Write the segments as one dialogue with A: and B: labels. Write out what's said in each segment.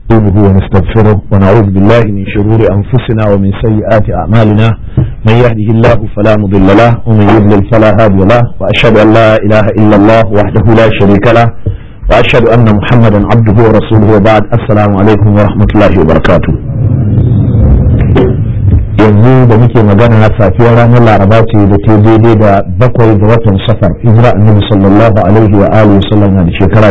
A: نستعينه ونستغفره ونعوذ بالله من شرور أنفسنا ومن سيئات أعمالنا من يهده الله فلا مضل له ومن يضلل فلا هادي له وأشهد أن لا إله إلا الله وحده لا شريك له وأشهد أن محمدا عبده ورسوله وبعد السلام عليكم ورحمة الله وبركاته yanzu da muke magana safiyar ranar laraba ce da ta daidai da bakwai ga watan safar hijira annabi sallallahu alaihi wa alihi wasallam na shekara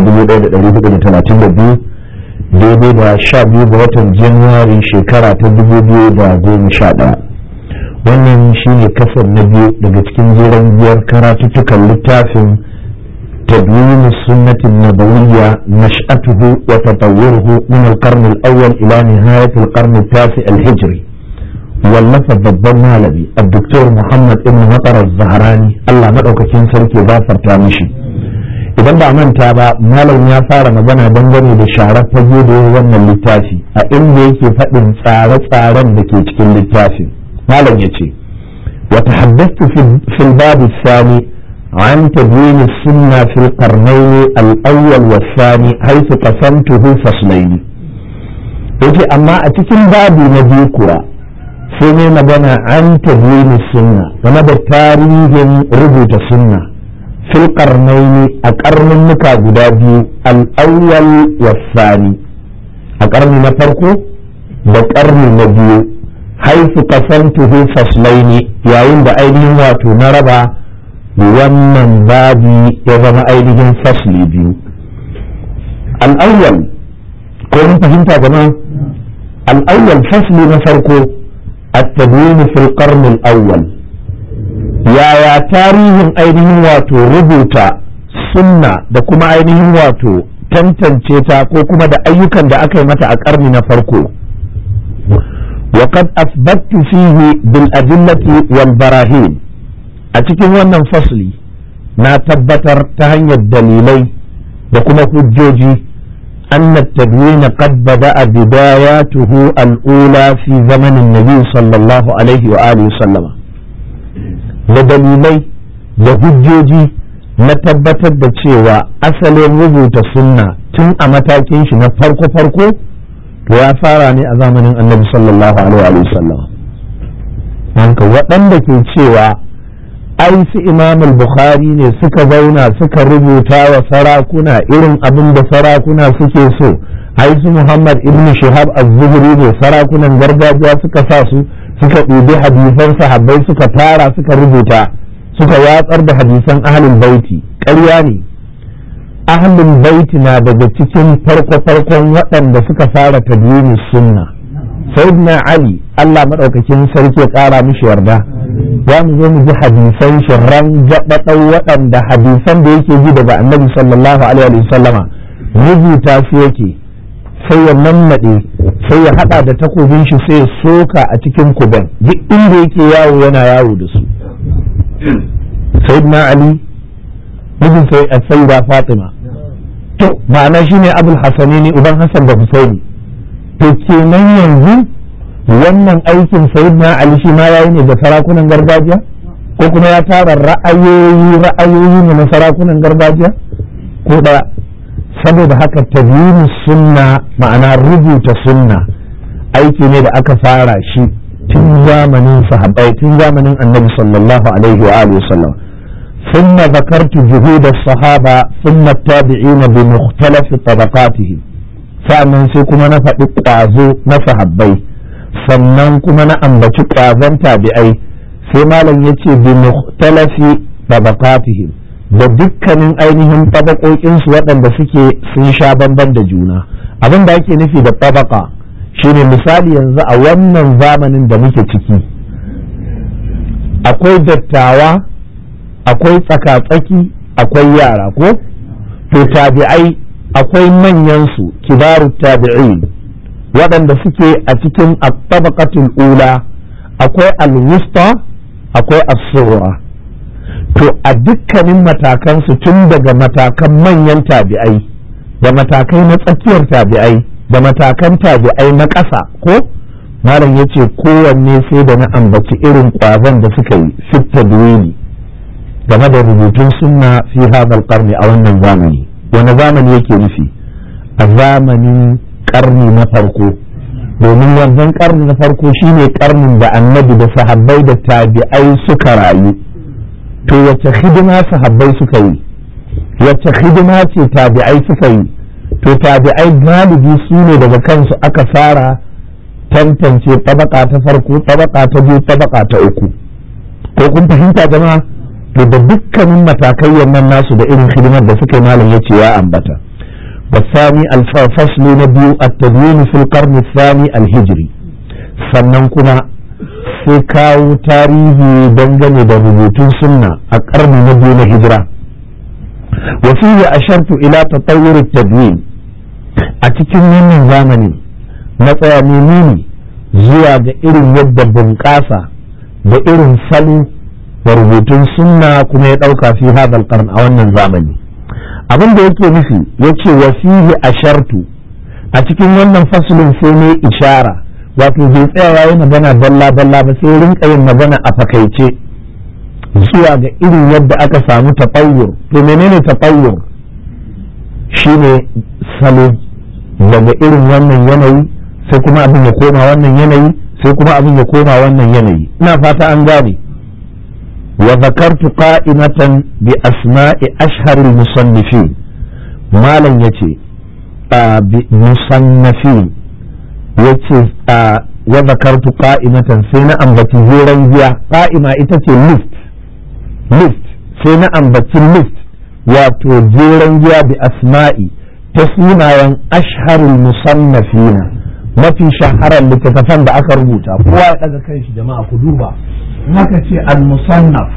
A: 1432 daidai da sha biyu ga watan januwari shekara ta dubu biyu da goma sha ɗaya wannan shi ne kasar na biyu daga cikin jeren biyar karatuttukan littafin تدوين السنة النبوية نشأته وتطوره من القرن الأول إلى نهاية القرن التاسع الهجري واللفظ babban malami الدكتور محمد ابن مطر الزهراني الله مدعوكين سركي غافر تامشي idan ba manta ba malam ya fara magana dangane da sharar fage da wannan littafi a inda yake faɗin tsare-tsaren da ke cikin littafin malam ya ce wa tahaddathtu fil bab thani an tadwin sunna fil qarnayn al awwal wa thani haythu qasamtuhu faslayn yace amma a cikin babu na biyu kuwa sai ne magana an tadwin sunna game da tarihin rubuta sunna fil qarnaini a karnin muka guda biyu al-awwal wasani a karni na farko da karni na biyu haifu kasantuhu faslaini yayin da ainihin wato na raba wannan babi ya zama ainihin fasli biyu al-awwal ko mun fahimta gama al-awwal fasli na farko التدوين في القرن الأول yaya tarihin ainihin wato rubuta sunna da kuma ainihin wato tantance ta ko kuma da ayyukan da aka yi mata a ƙarni na farko وقد أثبت فيه بالأدلة والبراهين a cikin wannan fasli na tabbatar ta hanyar dalilai da kuma hujjoji أن التدوين قد بدأ بداياته الأولى في زمن النبي صلى الله عليه وآله وسلم da dalilai da hujjoji na tabbatar da cewa asalin rubuta sunna tun a matakin shi na farko-farko to ya fara ne a zamanin annabi sallallahu alaihi wasallam hanka waɗanda ke cewa ai su imam bukhari ne suka zauna suka rubuta wa sarakuna irin abin da sarakuna suke so ai su muhammad ibn shihab az-zuhri ne sarakunan gargajiya suka sa su suka ɗibi hadisan sahabbai suka tara suka rubuta suka watsar da hadisan ahlul baiti ƙarya ne ahlul baiti na daga cikin farko-farkon waɗanda suka fara tadwini sunna sayyidina ali Allah maɗaukakin sarki ya ƙara mishi yarda za mu zo mu ji hadisan shi ran jaɓaɗau waɗanda hadisan da yake ji daga annabi sallallahu alaihi wasallama rubuta su yake sai ya nannaɗe sai ya haɗa da takobin shi sai ya soka a cikin kuben duk inda yake yawo yana yawo da su sayyidina ali mijin sai a sayyida fatima to ma'ana shine abul hasani ne uban hasan da husaini to kenan yanzu wannan aikin sayyidina ali shi ma yayi ne da sarakunan gargajiya ko kuma ya tara ra'ayoyi ra'ayoyi ne na sarakunan gargajiya ko da saboda haka tabiyin sunna ma'ana rubuta sunna aiki ne da aka fara shi tun zamanin sahabbai tun zamanin annabi sallallahu alaihi wa alihi wasallam ثم ذكرت جهود الصحابة ثم التابعين بمختلف طبقاتهم فأمن سيكون نفع ƙwazo na sahabbai sannan kuma na ambaci ƙwazon tabi'ai sai malam ya ce bi mukhtalafi tabaqatihim da dukkanin ainihin tabakokinsu waɗanda suke sun sha bamban da juna abin da ake nufi da tabaka shine misali yanzu a wannan zamanin da muke ciki akwai dattawa akwai tsakatsaki akwai yara ko to tabi'ai akwai manyansu kibaru tabi'in waɗanda suke a cikin tabaqatul ula akwai alwusta akwai as-sughra to a dukkanin matakansu tun daga matakan manyan tabi'ai da matakai na tsakiyar tabi'ai da matakan tabi'ai na ƙasa ko malam ya ce kowanne sai da na ambaci irin ƙwazon da suka yi fitta duwini game da rubutun sunna fi hadal qarni a wannan zamani wani zamani yake nufi a zamanin karni na farko domin wannan karni na farko shine karnin da annabi da sahabbai da tabi'ai suka rayu to wace hidima sahabbai suka yi wace hidima ce tabi'ai suka yi to tabi'ai galibi su ne daga kansu aka fara tantance tabaka ta farko tabaka ta biyu tabaka ta uku ko kun fahimta jama'a to da dukkanin matakai nan nasu da irin hidimar da suka yi malam yace ya ambata والثاني الفصل نبي التدوين في القرن الثاني الهجري sannan kuma sai kawo tarihi dangane da rubutun sunna a ƙarni na biyu na hijira وفيه أشرت إلى تطور التدوين أتكن من زمن نطيا ميميني zuwa ga irin yadda bunƙasa da irin salo da rubutun sunna kuma ya ɗauka fi hadal qarn a wannan zamani abin da yake nufi ya ce wa fihi ashartu a cikin wannan fasulin sai ne ishara wato bai tsaya yayi magana dalla dalla ba sai rinka yin magana a fakaice zuwa ga irin yadda aka samu taɓayyur to menene taɓayyur shine salo daga irin wannan yanayi sai kuma abin ya koma wannan yanayi sai kuma abin ya koma wannan yanayi ina fata an gane wa zakartu qa'imatan bi asma'i ashharil musannifin malam yace bi musannafin yace wa zakartu qa'imatan sai na ambaci hiran giya qa'ima ita ce list list sai na ambaci list wato jeren giya bi asma'i ta sunayen ashharul musannafina mafi shaharar littattafan da aka rubuta kowa ya daga kan shi jama'a ku duba haka ce al-musannaf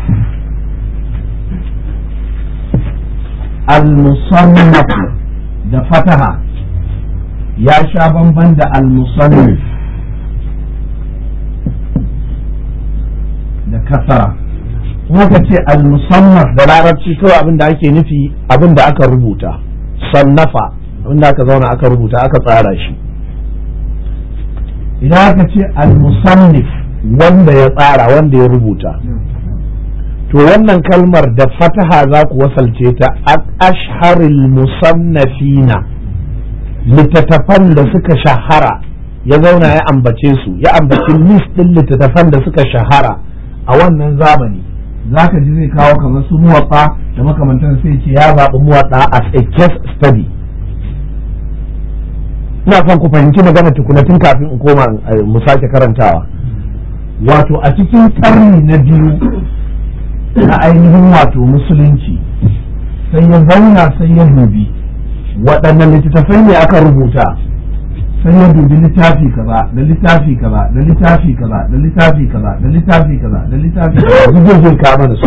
A: al-musannaf da fataha ya sha bamban da al-musannif da kasara haka ce al-musannaf da larabci kawai abin da ake nufi abin da aka rubuta sannafa abin da aka zauna aka rubuta aka tsara shi idan aka ce al-musannif wanda ya tsara wanda ya rubuta to wannan kalmar da fataha za ku wasalce ta ashharil musannafina littattafan da suka shahara ya zauna ya ambace su ya ambaci list din littattafan da suka shahara a wannan zamani za ka ji zai kawo kamar su muwatsa da makamantan sai ce ya zaɓi muwatsa as a case study ina son ku fahimci magana tukuna tun kafin in koma mu sake karantawa wato a cikin karni na biyu na ainihin wato musulunci sai ya zauna sai ya dubi waɗannan littattafai ne aka rubuta sai ya dubi littafi kaza da littafi kaza da littafi kaza da littafi kaza da littafi kaza da littafi kaza duk zai kama da su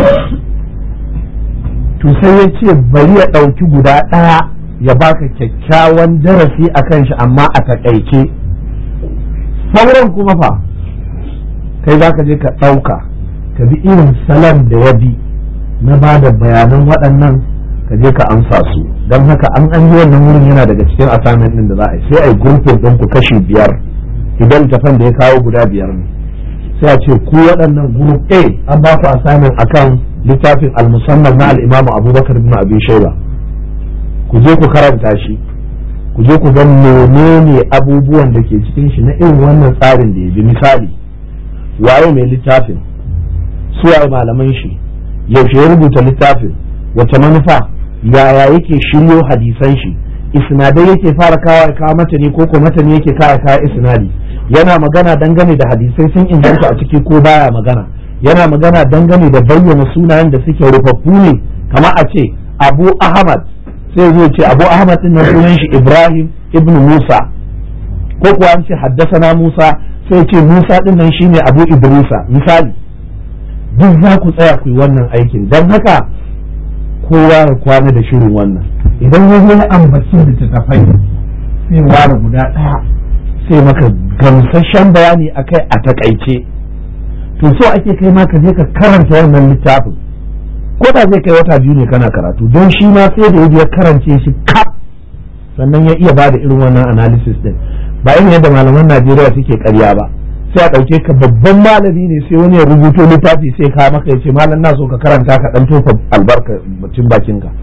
A: to sai ya ce bari ya ɗauki guda ɗaya ya baka kyakkyawan darasi a kan shi amma a taƙaice sauran kuma fa kai za ka je ka ɗauka ka bi irin salon da ya bi na ba da bayanan waɗannan ka je ka amsa su don haka an an yi wannan wurin yana daga cikin assignment ɗin da za a yi sai a yi grouping ɗin ku kashi biyar idan tafan da ya kawo guda biyar ne sai a ce ku waɗannan group A an ba ku assignment akan littafin al-musamman na al-imamu abubakar bin abi shaiba ku je ku karanta shi ku je ku ga menene abubuwan da ke cikin shi na irin wannan tsarin da ya bi misali waye mai littafin su waye malaman shi yaushe ya rubuta littafin wace manufa yaya yake shiryo hadisan shi isnadai yake fara kawo kawo mata ne ko ko mata ne yake kawo kawo isnadi yana magana dangane da hadisai sun inganta a ciki ko baya magana yana magana dangane da bayyana sunayen da suke rufaffu ne kamar a ce abu ahmad sai zai ce abu ahmad din nan sunan shi ibrahim ibn musa ko kuwa an ce haddasana musa sai ce musa din nan shine abu idrisa misali duk za ku tsaya ku yi wannan aikin don haka kowa ya kwana da shirin wannan idan ya zo ya ambaci littattafai sai ware guda ɗaya sai maka gamsasshen bayani akai a takaice to so ake kai ma ka je ka karanta wannan littafin ko da zai kai wata biyu ne kana karatu don shi ma sai da ya karance shi kaf sannan ya iya bada irin wannan analysis din ba irin yadda malaman Najeriya suke karya ba sai a ɗauke ka babban malami ne sai wani ya rubuto littafi sai ka maka ya ce malam na so ka karanta ka dan tofa albarka mutum bakin ka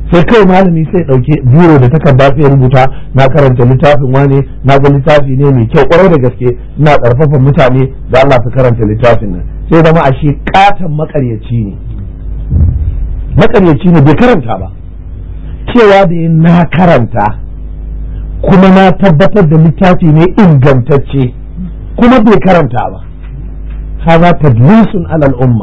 A: sai kai malami sai ɗauke biro da takarda sai rubuta na karanta littafin wane na ga littafi ne mai kyau kwarai da gaske ina ƙarfafa mutane da Allah su karanta littafin nan sai zama ashe katon makaryaci ne makaryaci ne bai karanta ba cewa da na karanta kuma na tabbatar da littafi ne ingantacce kuma bai karanta ba haza tadlisun alal umma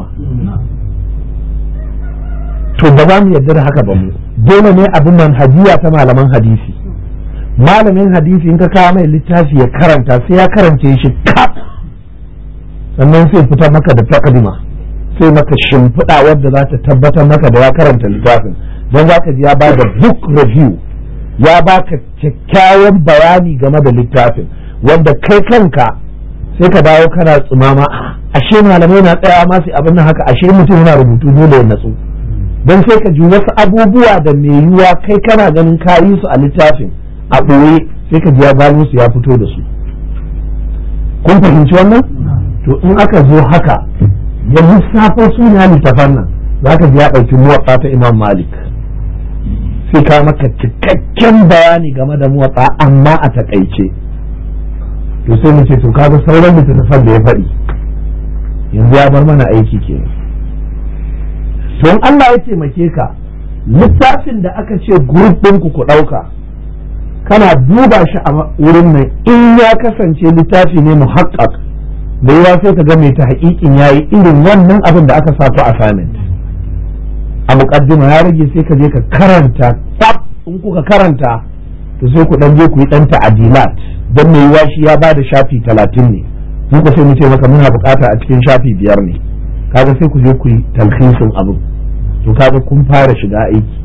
A: to ba za mu yarda da haka ba mu dole ne abin manhajiya ta malaman hadisi malamin hadisi in ka kawo mai littafi ya karanta sai ya karance shi kaf sannan sai fita maka da takadima sai maka shimfiɗa wadda za ta tabbatar maka da ya karanta littafin don za ka ji ya ba da book review ya baka kyakkyawan bayani game da littafin wanda kai kanka sai ka dawo kana tsumama ashe malamai na tsaya ma sai abin nan haka ashe mutum yana rubutu dole ya natsu don sai ka ji wasu abubuwa da mai yiwuwa kai kana ganin ka yi su a littafin a ɓoye sai ka ji ya gano su ya fito da su kun fahimci wannan to in aka zo haka ya lissafo suna littafan nan za ka ji ya ɗauki muwatsa ta imam malik sai ka maka cikakken bayani game da muwatsa amma a takaice to sai mu ce to kaga sauran littattafan da ya faɗi yanzu ya bar mana aiki kenan don Allah ya taimake ka littafin da aka ce group ɗinku ku ɗauka kana duba shi a wurin nan in ya kasance littafi ne muhakkak da yawa sai ka ga mai ta haƙiƙin ya yi irin wannan abin da aka sa ku assignment a muƙaddima ya rage sai ka je ka karanta tsaf in kuka karanta to sai ku ɗan je ku yi ɗan ta'adilat don mai yiwa shi ya ba da shafi talatin ne muka sai mu ce maka muna buƙata a cikin shafi biyar ne kaga sai ku je ku yi talhisin abin to kaga kun fara shiga aiki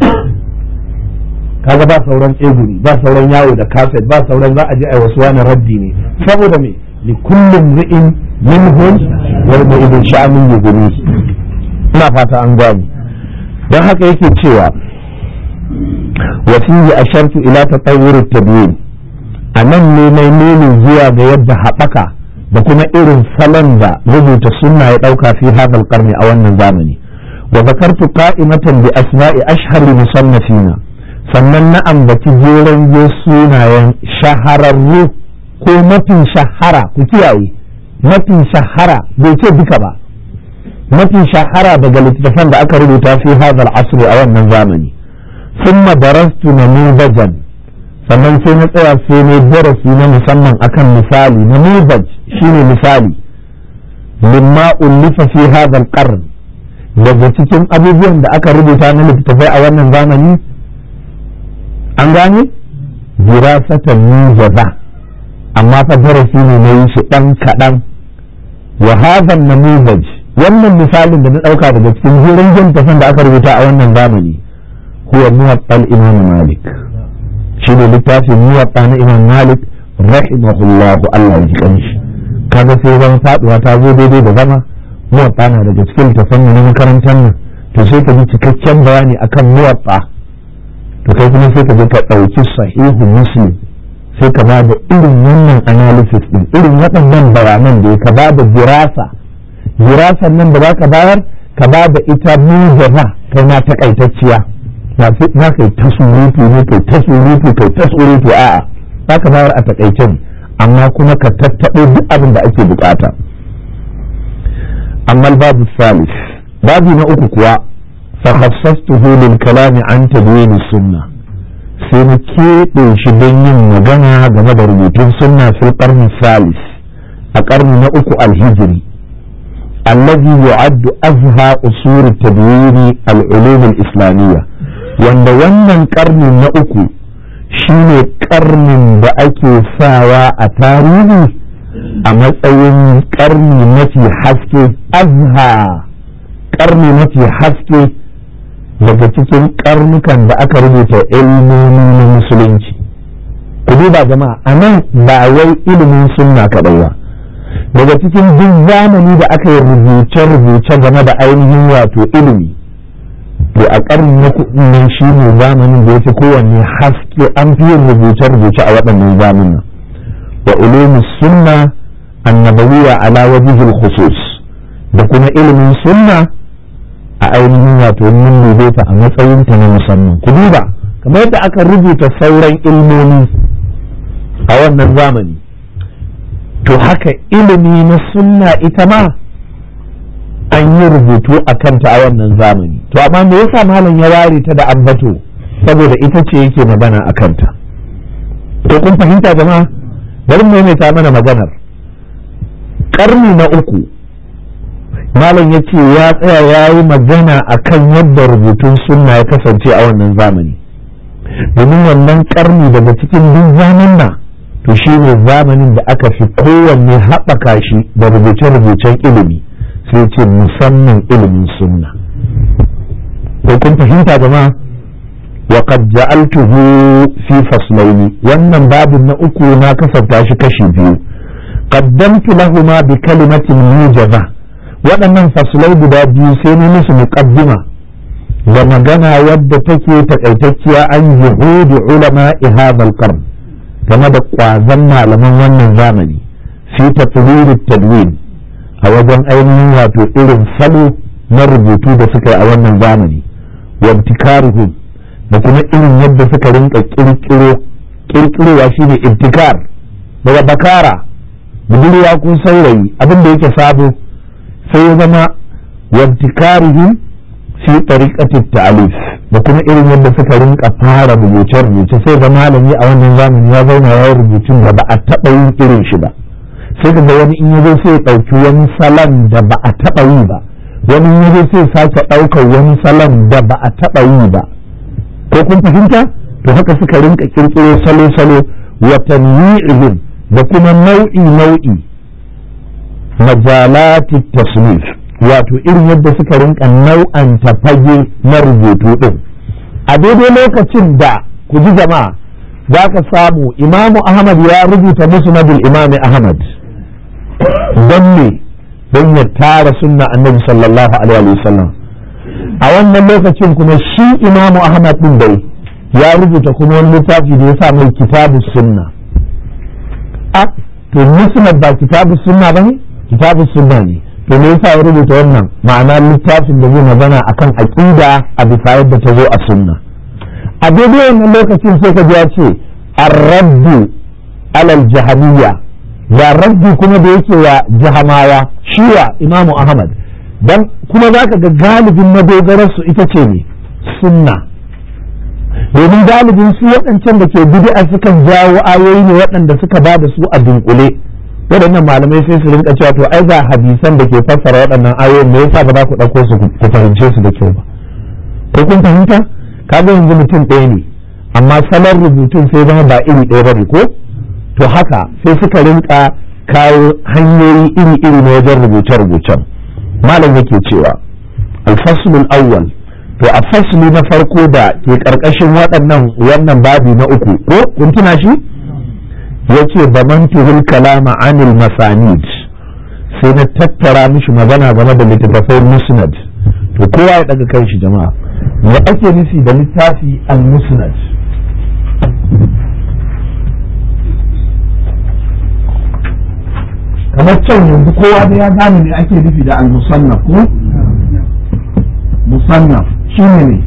A: kaga ba sauran tseguri ba sauran yawo da kaset ba sauran za a je a wasu wani raddi ne saboda me li kullum ri'in minhum wal mu'idin sha'anin yughni ina fata an gani dan haka yake cewa wa fihi ashartu ila tatawwur at-tabyin anan ne mai nuni zuwa ga yadda haɓaka da kuma irin salon da rubuta sunna ya ɗauka fi hadal karni a wannan zamani wa zakartu qa'imatan bi asma'i ashhar musannafina sannan na ambaci jeren sunayen shahararru ko mafi shahara ku kiyaye mafi shahara bai ce duka ba mafi shahara daga littattafan da aka rubuta fi hadal asri a wannan zamani thumma darastu namudajan sannan sai na tsaya sai ne darasi na musamman akan misali namubaj shine misali limma ullifa fi hadha alqarn daga cikin abubuwan da aka rubuta na littattafai a wannan zamani an gane dirasatan mujaza amma fa darasi ne na yi shi dan kaɗan wa hadha namubaj wannan misalin da na ɗauka daga cikin jirin littattafan da aka rubuta a wannan zamani huwa muwaffal imam malik shi ne littafin muwatta na imam malik rahimahullahu Allah ya ji kanshi kaga sai zan faduwa ta zo daidai da zama muwatta na daga cikin littafin na makarantar nan to sai ka ji cikakken bayani akan muwatta to kai kuma sai ka je ka ɗauki sahihu muslim sai ka ba da irin wannan analysis din irin waɗannan bayanan da ka ba da dirasa dirasan nan da za ka bayar ka ba da ita mujaba kai ma takaitacciya za ka yi ta surutu ne kai ta surutu kai ta surutu a'a za ka bayar a takaice ne amma kuma ka tattaɓo duk abin da ake bukata amma babu salis babu na uku kuwa fakhassastuhu lil kalami an tadwin sunna sai na keɓe shi don yin magana game da rubutun sunna fil qarni salis a ƙarni na uku alhijiri الذي يعد أزهى أصول التدوين العلوم الإسلامية wanda wannan karni na uku shine karnin da ake sawa a tarihi a matsayin karni mafi haske azha karni mafi haske daga cikin karnukan da aka rubuta ilmomi na musulunci ku duba jama'a a nan ba wai ilimin sunna kaɗai ba daga cikin duk zamani da aka yi rubuce-rubuce game da ainihin wato ilimi to a ƙarni na kuɗin nan shi ne zamanin da yake kowanne haske an fi yin rubuce-rubuce a waɗannan zamanin wa ulumin sunna annabawiya ala wajihil khusus da kuma ilimin sunna a ainihin wato mun dube ta a matsayinta na musamman ku duba kamar yadda aka rubuta sauran ilmomi a wannan zamani to haka ilimi na sunna ita ma an yi rubutu a kanta a wannan zamani to amma me yasa malam ya ware ta da ambato saboda ita ce yake magana a kanta to kun fahimta jama'a bari mu maimaita mana maganar karni na uku malam ya ce ya tsaya ya yi magana a kan yadda rubutun sunna ya kasance a wannan zamani domin wannan karni daga cikin duk zaman na to shi ne zamanin da aka fi kowanne haɓaka shi da rubuce-rubucen ilimi sai ce musamman ilimin sunna ko kun fahimta jama'a wa qad ja'altuhu fi faslaini wannan babin na uku na kasanta shi kashi biyu qaddamtu lahuma bi kalimatin mujaza waɗannan faslai guda biyu sai ni musu muqaddima da magana wadda take takaitacciya an yuhudi ulama hadha al-qarn game da kwazon malaman wannan zamani fi tatwir tadwin a wajen ainihin wato irin salo na rubutu da suka yi a wannan zamani wabtikaruhum da kuma irin yadda suka rinka kirkiro kirkirowa shine ibtikar daga bakara budurwa ko saurayi abin da yake sabo sai ya zama wabtikarihim fi tariqati ta'alif da kuma irin yadda suka rinka fara rubuce rubuce sai ga malami a wannan zamani ya zauna ya rubutun da ba a taɓa yin irin shi ba sai ga wani in yazo sai ya ɗauki wani salon da ba a taɓa yi ba wani in yazo sai sake ɗaukar wani salon da ba a taɓa yi ba ko kun fahimta to haka suka rinka kirkiro salo-salo wa tanwi'ihim da kuma nau'i nau'i majalati tasnif wato irin yadda suka rinka nau'anta fage na rubutu din a daidai lokacin da ku ji jama'a za ka samu imamu ahmad ya rubuta musnadul imami ahmad don ne don ya tara sunna annabi sallallahu alaihi wasallam a wannan lokacin kuma shi imamu ahmad din dai ya rubuta kuma wani littafi da ya sa mai kitabu sunna a to musnad ba kitabu sunna ba ne kitabu sunna ne to me yasa ya rubuta wannan ma'ana littafin da zai magana akan aqida a bisa yadda ta zo a sunna a daidai wannan lokacin sai ka ji ya ce ar-raddu alal jahamiyya ya raddi kuma da yake wa jahamawa shiwa imamu ahmad dan kuma za ka ga galibin madogararsu ita ce ne sunna domin galibin su waɗancan da ke bid'a sukan jawo ayoyi ne waɗanda suka ba da su a dunkule waɗannan malamai sai su rinka cewa to ai ga hadisan da ke fassara waɗannan ayoyin me yasa ba za ku ɗauko su ku fahimce su da kyau ba ko kun fahimta kaga yanzu mutum ɗaya ne amma salon rubutun sai zama ba iri ɗaya ba ne ko to haka sai suka rinka kawo hanyoyi iri-iri na wajen rubuce-rubucen malam yake cewa alfaslul awwal to a fasli na farko da ke karkashin waɗannan wannan babi na uku ko kun tuna shi yace bamantuhul kalama anil masanid sai na tattara mishi magana game da littattafai musnad to kowa ya daga kan shi jama'a me ake nufi da littafi al musnad kamar can yanzu kowa da ya gane ne ake nufi da al-musannaf ko musannaf shine ne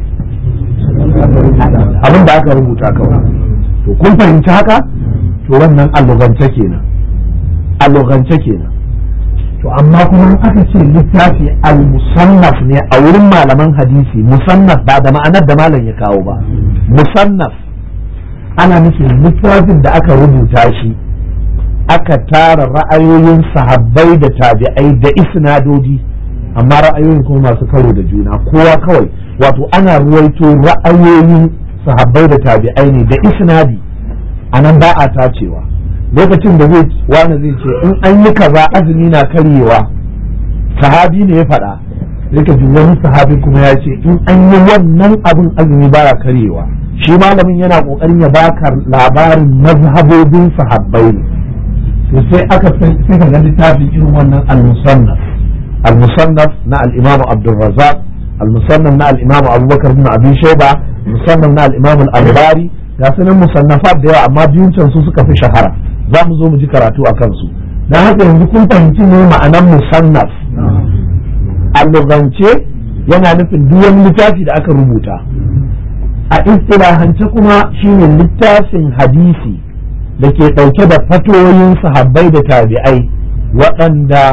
A: abin da aka rubuta kawai to kun fahimci haka to wannan allogance kenan allogance kenan to amma kuma in aka ce littafi al-musannaf ne a wurin malaman hadisi musannaf ba da ma'anar da malam ya kawo ba musannaf ana nufin littafin da aka rubuta shi aka tara ra'ayoyin sahabbai da tabi'ai da isnadodi amma ra'ayoyin kuma masu karo da juna kowa kawai wato ana ruwaito ra'ayoyin sahabbai da tabi'ai ne da isnadi a nan ba a tacewa lokacin da zai wani zai ce in an yi kaza azumi na karyewa sahabi ne ya faɗa sai ka ji wani sahabi kuma ya ce in an yi wannan abin azumi baya karyewa shi malamin yana kokarin ya baka labarin mazhabobin sahabbai ne to sai aka sai ka ga littafin irin wannan al-musannaf al-musannaf na al-imam Abdul Razzaq al-musannaf na al-imam Abubakar bin Abi Shayba musannaf na al-imam al-Albari ga sunan musannafat da yawa amma biyun can su suka fi shahara za mu zo mu ji karatu a kansu dan haka yanzu kun fahimci ne ma'anan musannaf a lugance yana nufin duk wani littafi da aka rubuta a istilahance kuma shine littafin hadisi da ke ɗauke da fatoyin sahabbai da tabi'ai waɗanda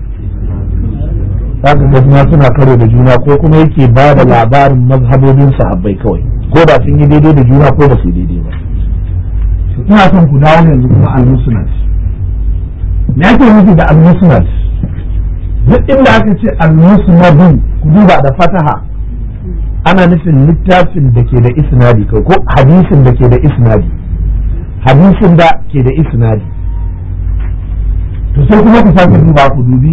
A: za ga juna suna karo da juna ko kuma yake ba da labarin mazhabobin sahabbai kawai ko da sun yi daidai da juna ko ba su daidai ba ina son ku dawo yanzu kuma al-musnad me ake nufi da al-musnad duk inda aka ce al-musnad ku duba da fataha ana nufin littafin da ke da isnadi ko hadisin da ke da isnadi hadisin da ke da isnadi to sai kuma ku sake duba ku dubi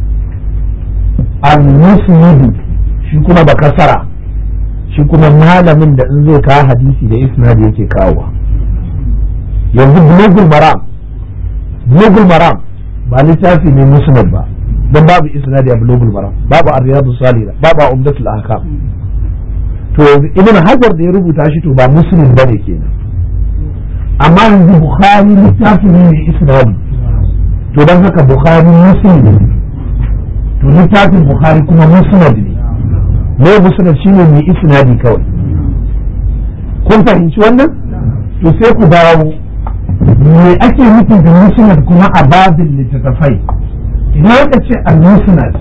A: al-musnad shi kuma da kasara shi kuma malamin da in zai kawo hadisi da isnadi yake kawowa yanzu bulugul maram bulugul maram ba littafi ne musnad ba don babu isnadi a bulugul maram babu ar-riyadu salih babu umdatul ahkam to yanzu ibn hajar da ya rubuta shi to ba muslim bane kenan amma yanzu bukhari littafi ne mai isnadi to don haka bukhari muslim ne to littafin bukhari kuma musnad ne ne musnad shine mai isnadi kawai kun fahimci wannan to sai ku dawo me ake nufi da musnad kuma a babin littattafai idan aka ce al-musnad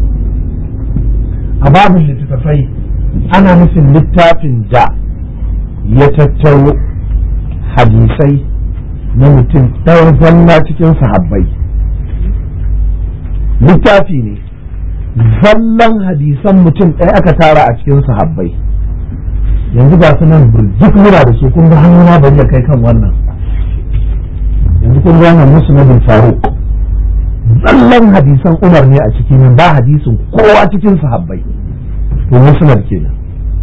A: a babin littattafai ana nufin littafin da ya tattaro hadisai na mutum ɗaya zalla cikin sahabbai littafi ne zallan hadisan mutum ɗaya aka tara a cikin sahabbai yanzu ga su nan burjik mura da su kun ga hannuna bari ya kai kan wannan yanzu kun ga wannan musnadin faruk zallan hadisan umar ne a ciki nan ba hadisin kowa cikin sahabbai to musnad kenan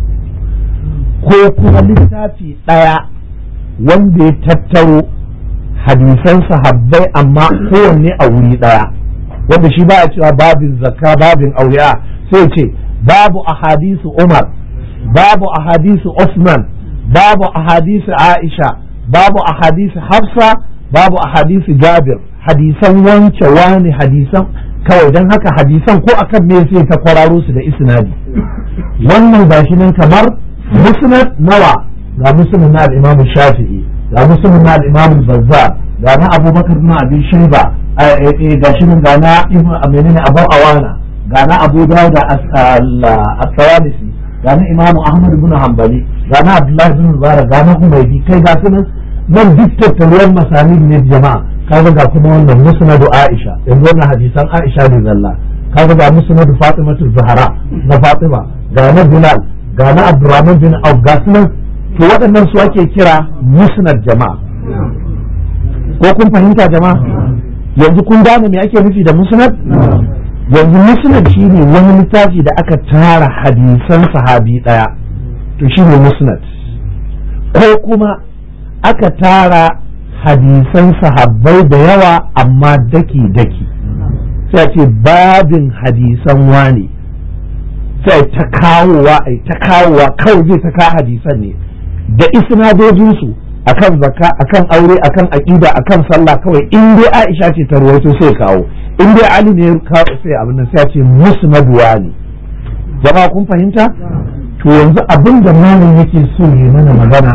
A: ko kuma littafi ɗaya wanda ya tattaro hadisan sahabbai amma kowanne a wuri ɗaya wanda shi ba a cewa babin zakka babin auya sai ce babu ahadisu umar babu ahadisu usman babu ahadisu aisha babu ahadisu hafsa babu ahadisu jabir hadisan wance wani hadisan kawai don haka hadisan ko akan me sai ta kwararo su da isnadi wannan gashi nan kamar musnad nawa ga musnad na al-imam shafi'i ga musnad na al-imam bazzar ga na abubakar na abin shaiba ga shi nan ga na menene abu awana ga na abu dawud as-sawalisi ga na imam ahmad ibn hanbali ga na abdullahi ibn mubarak ga na humaydi kai ga su nan nan duk tattaruwar masanid ne jama'a kaga ga kuma wannan musnadu aisha yanzu wannan hadisan aisha ne zalla kaga ga musnadu fatimatu zahra na fatima ga na bilal ga na abdurrahman bin auf ga su nan to waɗannan su ake kira musnad jama'a ko kun fahimta jama'a yanzu kun gane me ake nufi da musnad yanzu musnad shine wani littafi da aka tara hadisan sahabi daya to shine musnad ko kuma aka tara hadisan sahabbai da yawa amma daki daki sai ce babin hadisan wani sai ta kawowa ai ta kawowa kawai zai ta kawo hadisan ne da isnadojinsu akan zakka akan aure akan aqida akan sallah kawai in dai Aisha ce ta ruwaito sai kawo in dai Ali ne kawo sai abin nan sai ce musnad wani jama'a kun fahimta to yanzu abin da malam yake so ya mana magana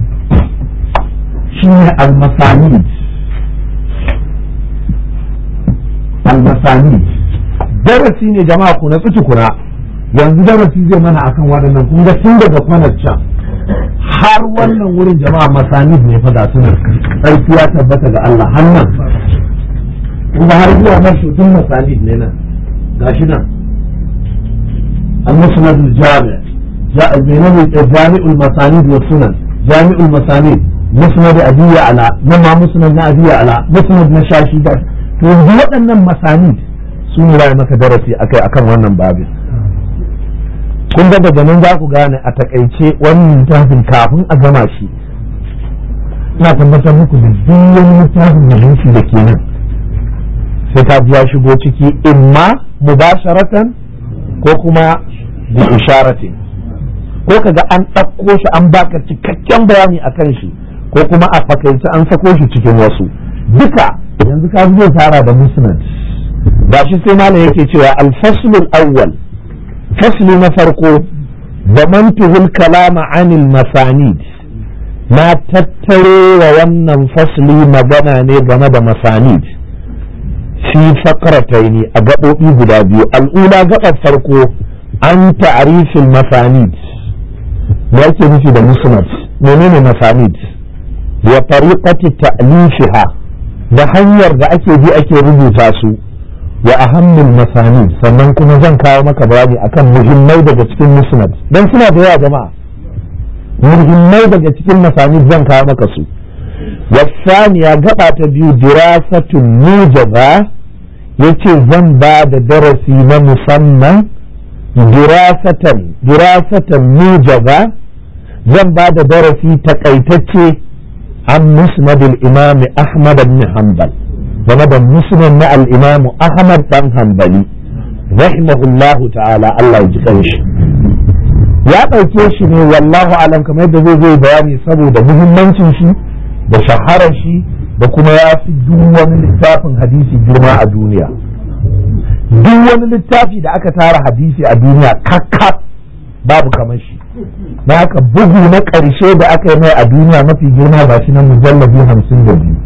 A: shine al-masanid al-masanid darasi ne jama'a ku na tukuna yanzu darasi zai mana akan waɗannan kun ga tun daga kwanar can har wannan wurin jama'a masanid ne fa ga sunan sarki ya tabbata ga Allah hannan kuma har zuwa nan to tun masanid ne nan gashi nan al-musnad al-jami' menene jami'ul masanid wa sunan jami'ul masanid musnad abiya ala nan ma musnad na abiya ala musnad na shashi da to yanzu waɗannan masanid su ne maka darasi akai akan wannan babin kun ga daga nan za ku gane a takaice wannan littafin kafin a gama shi ina tabbatar muku da duk wani littafin hadisi da ke nan sai ka ya shigo ciki imma mubasharatan ko kuma bi isharatin ko kaga an ɗauko shi an baka cikakken bayani a kan shi ko kuma a fakaice an sako shi cikin wasu duka yanzu ka zai tara da musnad ba shi sai malam yake cewa alfaslul awwal fasli na farko zamantuhul kalama anil masanid na tattaro wa wannan fasli magana ne game da masanid fi fakarataini a gaɓoɓi guda biyu al'ula gaɓar farko an ta'arifin masanid da yake nufi da musnad menene masanid wa tariqati ta'lifiha da hanyar da ake bi ake rubuta su wa ahammul masanid sannan kuma zan kawo maka bayani akan muhimmai daga cikin musnad dan suna da yawa jama'a muhimmai daga cikin masanid zan kawo maka su wasaniya gaba ta biyu dirasatun mujaba yace zan ba da darasi na musamman dirasatan dirasatan mujaba zan ba da darasi takaitacce an musnadul imam ahmad ibn hanbal game da musnad na al-imam ahmad dan hanbali rahimahullahu ta'ala Allah ya ji kanshi ya ɗauke shi ne wallahu alam kamar yadda zai zai bayani saboda muhimmancin shi da shaharar shi da kuma ya fi duk wani littafin hadisi girma a duniya duk wani littafi da aka tara hadisi a duniya kakka babu kamar shi na haka bugu na ƙarshe da aka yi mai a duniya mafi girma ba shi na mujallabi hamsin da biyu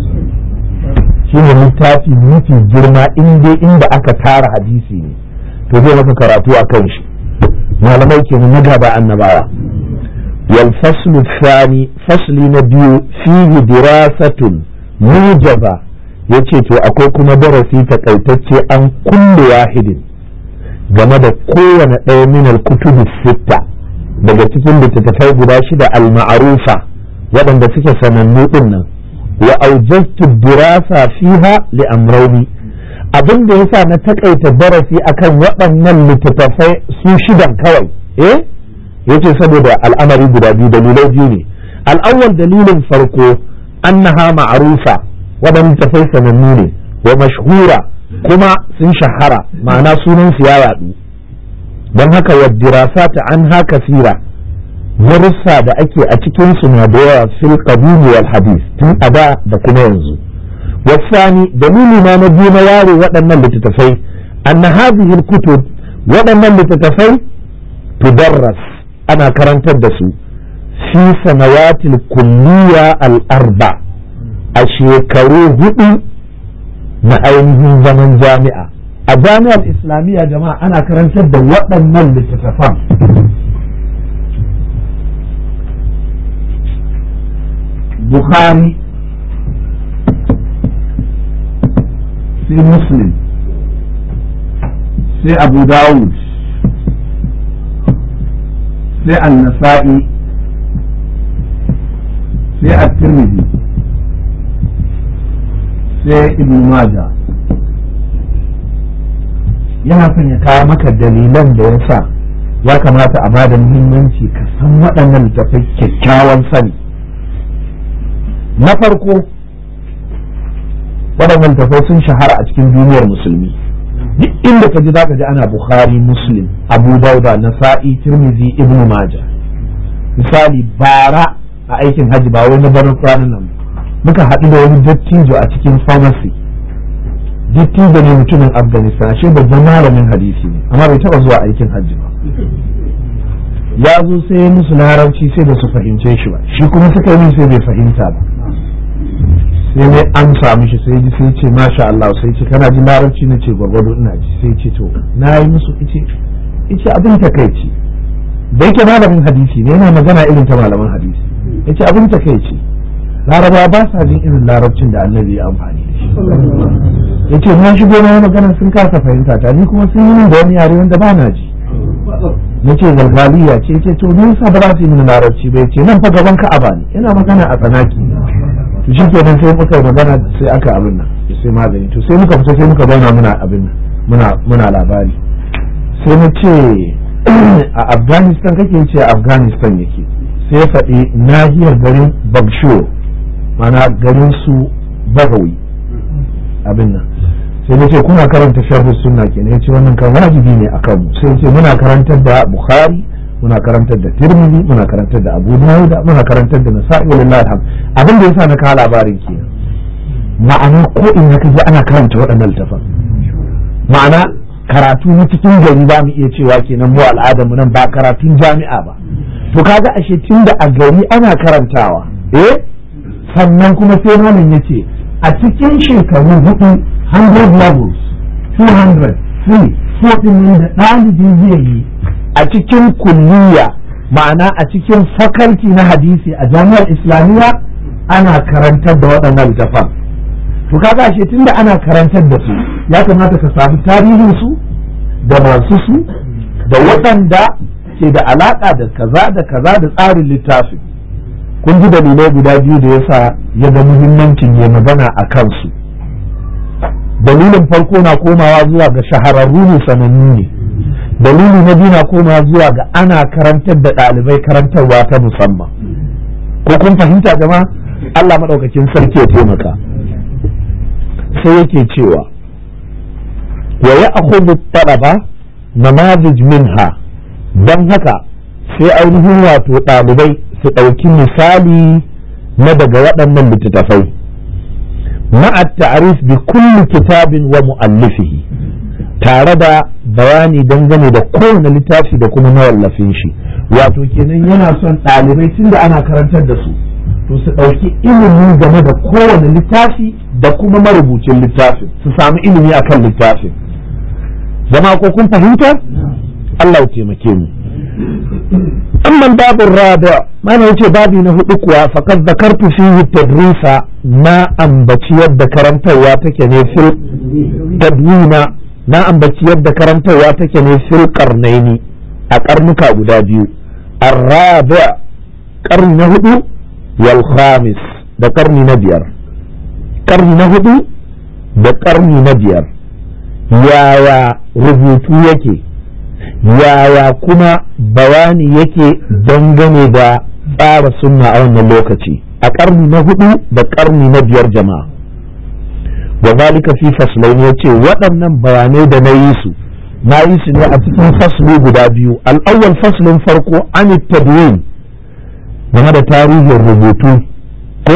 A: shi ne littafi mafi girma inda inda aka tara hadisi ne to zai maka karatu a kan shi malamai kenan na gaba annabawa wal faslu thani fasli na biyu fihi dirasatun mujaba yace to akwai kuma darasi takaitacce an kullu wahidin game da kowane ɗaya min al-kutubi sitta daga cikin littattafai guda shida al-ma'rufa waɗanda suke sanannu din nan wa aujaztu dirasa fiha li amrayni abin da yasa na takaita darasi akan waɗannan littattafai su shidan kawai eh yace saboda al'amari guda biyu dalilai biyu ne al'awwal dalilin farko annaha ma'rufa waɗanda tafai sanannu ne wa mashhura kuma sun shahara ma'ana sunan su ya yaɗu don haka wa dirasata an ha kasira darussa da ake a cikin su na da yawa fil qabili wal hadith tun a da da kuma yanzu wasani dalili na na biyu na yare waɗannan littattafai anna hadhihi kutub waɗannan littattafai tudarras ana karantar da su fi sanawatil kulliya al arba a shekaru hudu na ainihin zaman jami'a a jami'ar islamiyya jama'a ana karantar da waɗannan littattafan bukhari sai muslim sai abu dawud sai an-nasa'i sai at-tirmidhi sai ibn maja yana son ya kawo maka dalilan da ya sa ya kamata a bada muhimmanci ka san waɗannan littattafai kyakkyawan sani na farko waɗannan littattafai sun shahara a cikin duniyar musulmi duk inda ka ji za ka ji ana bukhari muslim abu dauda nasa'i tirmidhi ibn maja misali bara a aikin hajji ba wai na barin kwanan nan muka haɗu da wani dattijo a cikin pharmacy dattijo ne mutumin afghanistan ashe babban malamin hadisi ne amma bai taɓa zuwa aikin hajji ba ya zo sai musu larabci sai da su fahimce shi ba shi kuma suka yi sai bai fahimta ba sai ne amsa mishi sai ji sai ce masha Allah sai ce kana jin larabci na ce gwargwado ina ji sai ce to na yi musu ice ice abin takaici da yake malamin hadisi ne yana magana irin ta malaman hadisi yace abin takaici laraba ba sa jin irin larabcin da annabi ya amfani da shi yace na shigo na magana sun kasa fahimta ta ni kuma sun yi da wani yare wanda ba na ji nace galgaliya ce ce to me yasa ba za su yi mini larabci ba yace nan fa gaban ka'aba ne yana magana a tsanaki to shi kenan sai muka yi magana sai aka abin nan sai magani to sai muka fita sai muka zauna muna abin nan muna muna labari sai na ce a afghanistan kake ce a afghanistan yake sai ya faɗi nahiyar garin bagsho mana garin su bagawi abin nan sai na ce kuna karanta sharhu sunna kenan ya ce wannan kan wajibi ne akan mu sai ce muna karantar da bukhari muna karantar da tirmidhi muna karantar da abu dawud muna karantar da nasa'i wallahi alhamd abin da yasa na kawo labarin kenan ma'ana ko in ka ji ana karanta waɗannan littafan ma'ana karatu na cikin gari za mu iya cewa kenan mu al'adarmu nan ba karatun jami'a ba to kaga ashe tun da a gari ana karantawa eh sannan kuma sai malam ya ce a cikin shekaru hudu 100 levels 200 3 4 nan da ɗalibi zai yi a cikin kulliya ma'ana a cikin fakalti na hadisi a jami'ar islamiyya ana karantar da waɗannan littafan to kaga ashe tunda ana karantar da su ya kamata ka samu tarihin su da masu su da waɗanda ke da alaƙa da kaza da kaza da tsarin littafin kun ji dalilai guda biyu da yasa ya ga muhimmancin ya magana a kansu dalilin farko na komawa zuwa ga shahararru ne sanannu ne dalili na biyu na komawa zuwa ga ana karantar da ɗalibai karantarwa ta musamman ko kun fahimta jama'a Allah maɗaukakin sarki ya taimaka sai yake cewa wa ya akhudhu talaba namazij minha don haka sai ainihin wato ɗalibai su ɗauki misali na daga waɗannan littattafai ma'a ta'arif bi kulli kitabin wa mu'allifihi tare da bayani dangane da kowane littafi da kuma mawallafin shi wato kenan yana son ɗalibai tunda ana karantar da su to su ɗauki ilimi game da kowane littafi da kuma marubucin littafin su samu ilimi akan littafin zama ko kun fahimta Allah ya taimake mu amma babin rada mana yace babi na hudu kuwa faqad zakartu fihi tadrisa na ambaci yadda karantarwa take ne fil tadwina na ambaci yadda karantarwa take ne fil qarnaini a karnuka guda biyu ar-rabi' karni na hudu wal khamis da karni na biyar karni na hudu da karni na biyar yaya rubutu yake yaya kuma bayani yake dangane da tsara sunna a wannan lokaci a karni na hudu da karni na biyar jama'a wa zalika fi faslain yace waɗannan bayanai da na yi su na yi su ne a cikin fasli guda biyu al'awwal faslin farko an tadwin game da tarihin rubutu ko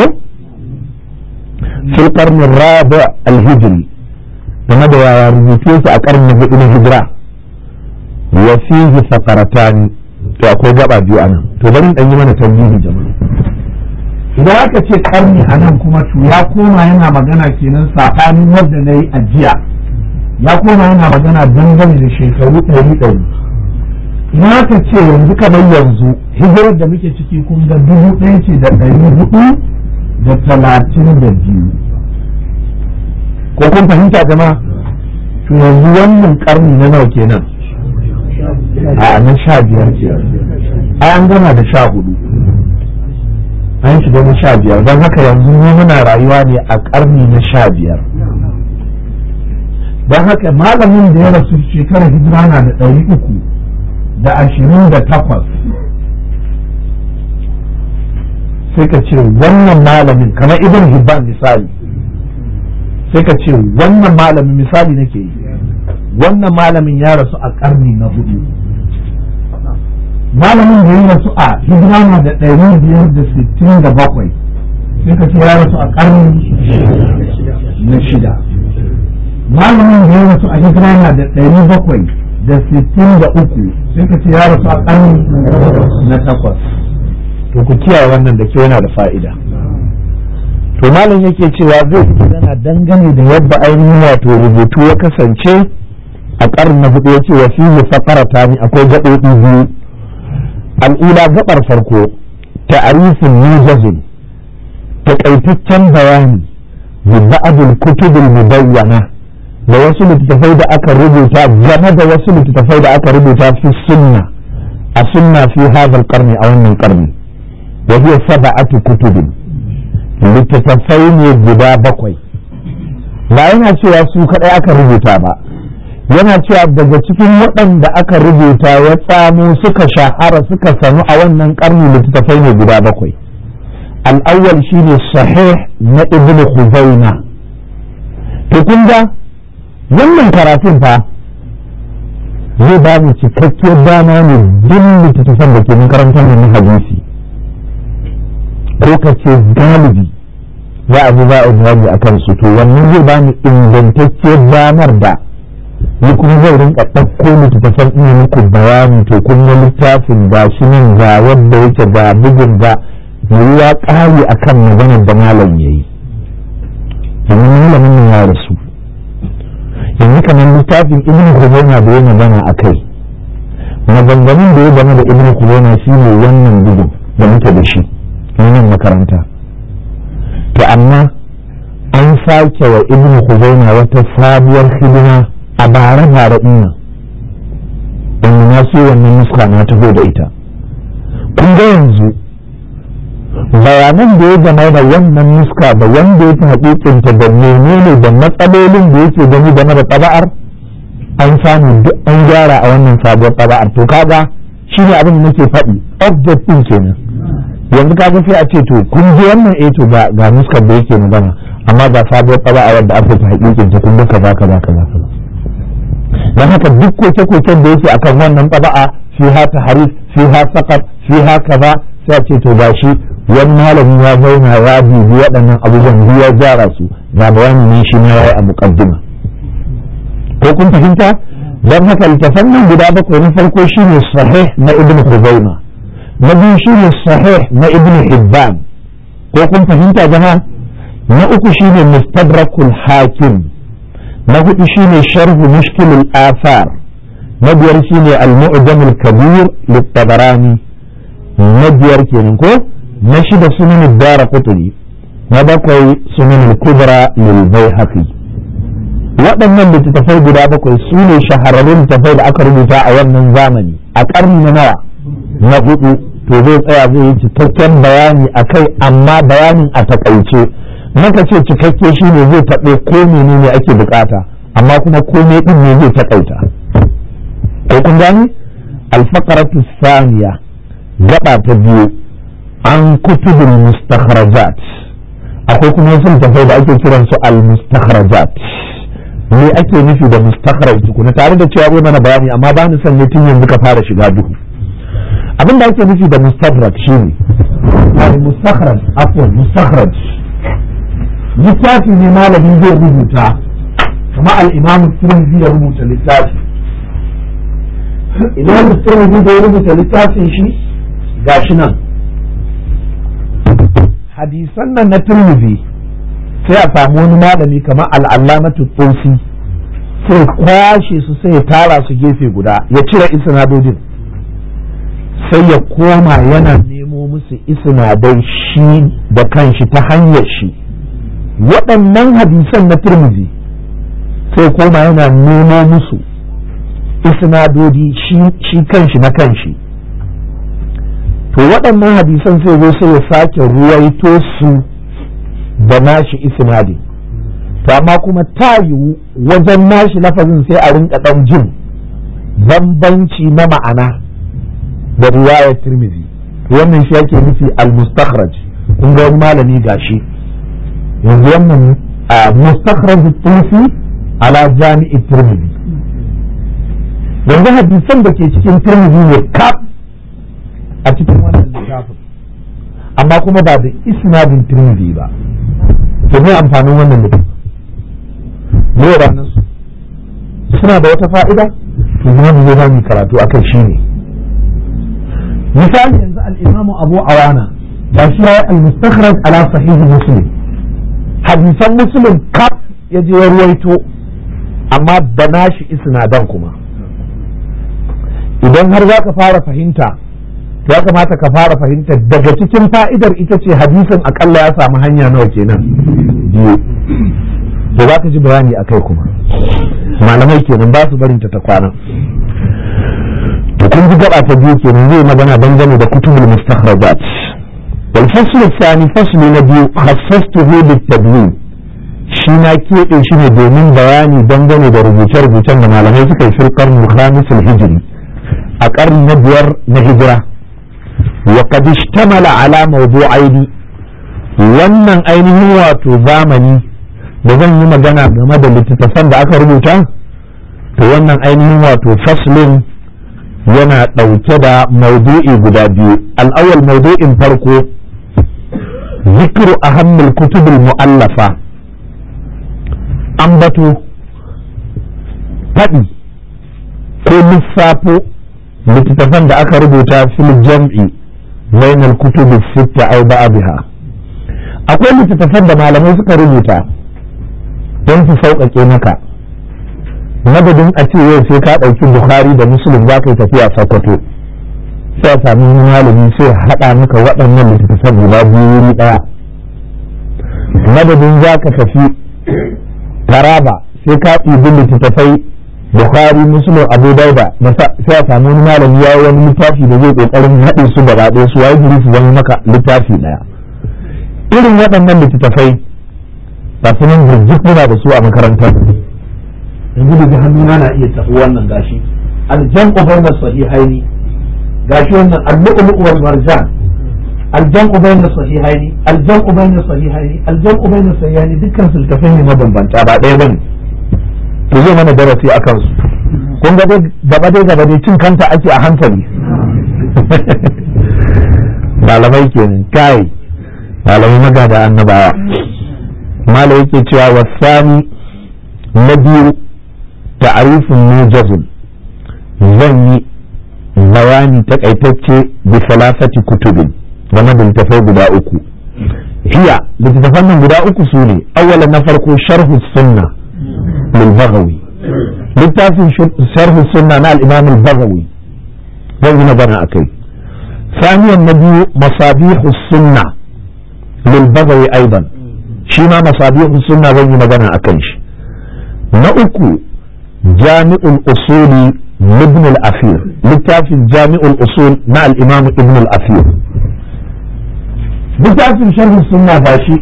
A: fil qarni rabi al-hijri game da yaya rubutu yake a karni na hudu na hijira wa fihi faqaratani to akwai gaba biyu anan to bari dan yi mana tambayi jama'a idan aka ce karni anan kuma to ya koma yana magana kenan sabanin wanda nayi ajiya ya koma yana magana dangane da shekaru ɗari ɗari idan aka ce yanzu kamar yanzu hijirar da muke ciki kun ga dubu ɗaya ce da ɗari hudu da talatin da biyu ko kun fahimta jama'a to yanzu wannan karni na nawa kenan a na sha biyar ke ai an gama da sha hudu an shiga na sha biyar don haka yanzu mu muna rayuwa ne a karni na sha biyar don haka malamin da ya rasu shekarar hijira na da ɗari uku da ashirin da takwas sai ka ce wannan malamin kamar ibn hibban misali sai ka ce wannan malamin misali nake yi wannan malamin ya rasu a karni na hudu malamin da ya rasu a hijira na da ɗari biyar da sittin da bakwai sai ka ce ya rasu a karni na shida malamin da ya rasu a hijira na da ɗari bakwai da sittin da uku sai ka ce ya rasu a karni na takwas to ku kiyaye wannan da ke yana da fa'ida to malam yake cewa zai fi magana dangane da yadda ainihin wato rubutu ya kasance a ƙarni na hudu yace wa fihi faqarata ni akwai gaɓoɓi biyu al'ula gaɓar farko ta'arifin mujazin taƙaitaccen bayani bi ba'dil kutubil mubayyana da wasu littattafai da aka rubuta game da wasu littattafai da aka rubuta fi sunna a sunna fi hadha qarni a wannan qarni wa hiya sab'atu kutubin littattafai ne guda bakwai ba yana cewa su kaɗai aka rubuta ba yana cewa daga cikin waɗanda aka rubuta ya tsamo suka shahara suka sanu a wannan ƙarni littattafai ne guda bakwai al'awwal shine sahih na ibn khuzaina to kun ga wannan karatun fa zai ba mu cikakkiyar dama ne duk littattafan da ke makarantar na hadisi ko ka ce galibi za a ji za a jawabi a kansu to wannan zai ba mu ingantacciyar damar da ni kuma zai rinka ɗauko littattafan ina muku bayani to kun ga littafin ga shi nan ga wanda yake ga bugun ga ya ƙari akan maganar da malam ya yi domin malamin nan ya rasu yanzu kamar littafin ibn Khuzaimah da ya magana a kai maganganun da ya game da ibn Khuzaimah shi ne wannan bugun da muke da shi wannan makaranta to amma an sake wa ibn Khuzaimah wata sabuwar hidima a bare bare din nan wanda na so wannan nuska na taho da ita kun ga yanzu bayanan da ya game da wannan nuska da wanda ya fi hakikinta da menene da matsalolin da yake gani game da taba'ar an samu duk an gyara a wannan sabuwar taba'ar to kaga shi ne abin da nake faɗi object din kenan yanzu kaga sai a ce to kun ji wannan eh to ga ga nuskar da yake magana amma ga sabuwar taba'a wadda aka fi hakikinta kun duka kaza kaza kaza kaza don haka duk koke-koken da yake akan wannan taba'a fiha taharif fiha saqat fiha kaza sai a ce to gashi wani malami ya zauna ya bibi waɗannan abubuwan biyu ya gyara su ga bayani ne shi ma yayi a muqaddima ko kun fahimta don haka littafan nan guda bakwai na farko shine sahih na ibnu khuzaima na biyu shine sahih na ibnu hibban ko kun fahimta jama'a na uku shine mustadrakul hakim na hudu shine sharhu mushkilul athar na biyar shine al-mu'jam al-kabir lit-tabarani na biyar kenan ko na shida sunan ad-dara qutni na bakwai sunan al-kubra lil bayhaqi waɗannan littattafai guda bakwai su ne shahararrun littattafai da aka rubuta a wannan zamani a ƙarni na nawa na hudu to zai tsaya zai yi cikakken bayani akai amma bayanin a takaice maka ce cikakke shi ne zai taɓe ko menene ake bukata amma kuma komai ɗin ne zai taƙaita ko kun gani alfakaratu saniya gaba ta biyu an kutubul mustakhrajat akwai kuma wasu littafai da ake kiran su al mustakhrajat me ake nufi da mustakhraj tukuna tare da cewa zai mana bayani amma ba ni son ne tun yanzu ka fara shiga duhu abin da ake nufi da mustadrak shine al mustakhraj afwan mustakhraj littafi ne malami zai rubuta kuma al'imam turmizi ya rubuta littafi imam turmizi da ya rubuta littafin shi gashi nan hadisan nan na turmizi sai a samu wani malami kamar al'allamatu tsosi sai kwashe su sai ya tara su gefe guda ya cire isnadodin sai ya koma yana nemo musu isnadai shi da kanshi ta hanyar shi waɗannan hadisan na turmizi sai koma yana nemo musu isnadodi shi kanshi na kanshi to waɗannan hadisan sai zo sai ya sake ruwaito su da nashi isnadin to amma kuma ta yiwu wajen nashi lafazin sai a rinka ɗan jin bambanci na ma'ana da riwayar turmizi wannan shi yake nufi al-mustakhraj kun ga wani malami gashi yanzu wannan mustakhraj tusi ala jami'i tirmidhi yanzu hadisan da ke cikin tirmidhi ne kaf a cikin wannan littafin amma kuma ba da isnadin tirmidhi ba to me amfanin wannan littafin me ranar su suna da wata fa'ida to kuma mu zai mu karatu akai shine misali yanzu al-imamu abu awana ba shi ya al-mustakhraj ala sahih muslim hadisan muslim kaf ya je ya ruwaito amma da nashi isnadan kuma idan har za ka fara fahimta ya kamata ka fara fahimta daga cikin fa'idar ita ce hadisin akalla ya samu hanya nawa kenan biyu da za ka ji bayani a kai kuma malamai kenan ba su barinta ta kwana to kun ji gaba ta biyu kenan zai magana dangane da kutubul mustakhrajat والفصل الثاني فصل نبي خصصته للتبيين shi na keɓe shi ne domin bayani dangane da rubuce-rubucen da malamai suka yi firkar mukhamisul hijiri a ƙarni na biyar na hijira wa qad ishtamala ala mawdu'aini wannan ainihin wato zamani da zan yi magana game da littattafan da aka rubuta to wannan ainihin wato faslin yana ɗauke da maudu'i guda biyu al'awwal maudu'in farko ذكر أهم الكتب المؤلفة ambato faɗi ko lissafo littattafan da aka rubuta fil jam'i bainal kutubi sitta aw ba'dha akwai littattafan da malamai suka rubuta don su sauƙaƙe maka madadin a ce yau sai ka ɗauki bukhari da muslim za ka yi tafiya sokoto sai a sami wani malami sai haɗa maka waɗannan littattafan guda biyu wuri ɗaya madadin za ka tafi taraba sai ka ɗibi littattafai bukhari muslim abu dauda sai a sami wani malami ya wani littafi da zai ƙoƙarin haɗe su gaba ɗaya su waye su zama maka littafi ɗaya irin waɗannan littattafai ba su nan jirgin muna da su a makarantar
B: yanzu da hannuna na iya tafi wannan gashi aljan'u bayna sahihaini gashi wannan al-lu'lu' wal marjan aljan'u bayna sahihaini aljan'u bayna sahihaini aljan'u bayna sahihaini dukkan su tafai ne mabambanta ba ɗaya bane
A: to zai mana darasi a kansu kun ga dai gaba dai gaba dai cin kanta ake a hankali malamai kenan kai malamai magada annabawa malai yake cewa wasani na biyu ta'arifin mujazun zan yi bayani takaitacce bi salasati kutubin game da littafai guda uku hiya littattafan nan guda uku su ne awwalan na farko sharhu sunna lil baghawi littafin sharhu sunna na al-imam al-baghawi zan yi magana akai ثانيا النبي مصابيح السنة للبغوي أيضا شيما مصابيح السنة زي ما بنا أكنش نأكو جامع الأصول لابن الأثير لتافي جامع الأصول مع الإمام ابن الأثير لتافي شرح السنة باشي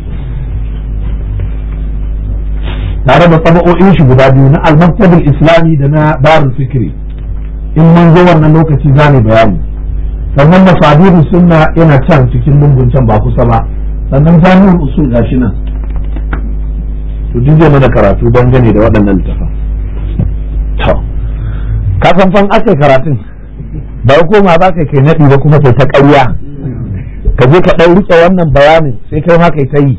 A: tare da tabao'in shi guda biyu na al-maktabul islami da na darul fikri in mun zo wannan lokaci za mu bayani sannan masabihu sunna yana can cikin lungun can ba kusa ba sannan jami'ul usul gashi nan to duk zai mana karatu dangane da waɗannan littafan to ka san fan aka karatun ba koma ba kai kai naɗi ba kuma kai ta ƙarya ka je ka ɗan riƙe wannan bayanin sai kai ma kai ta yi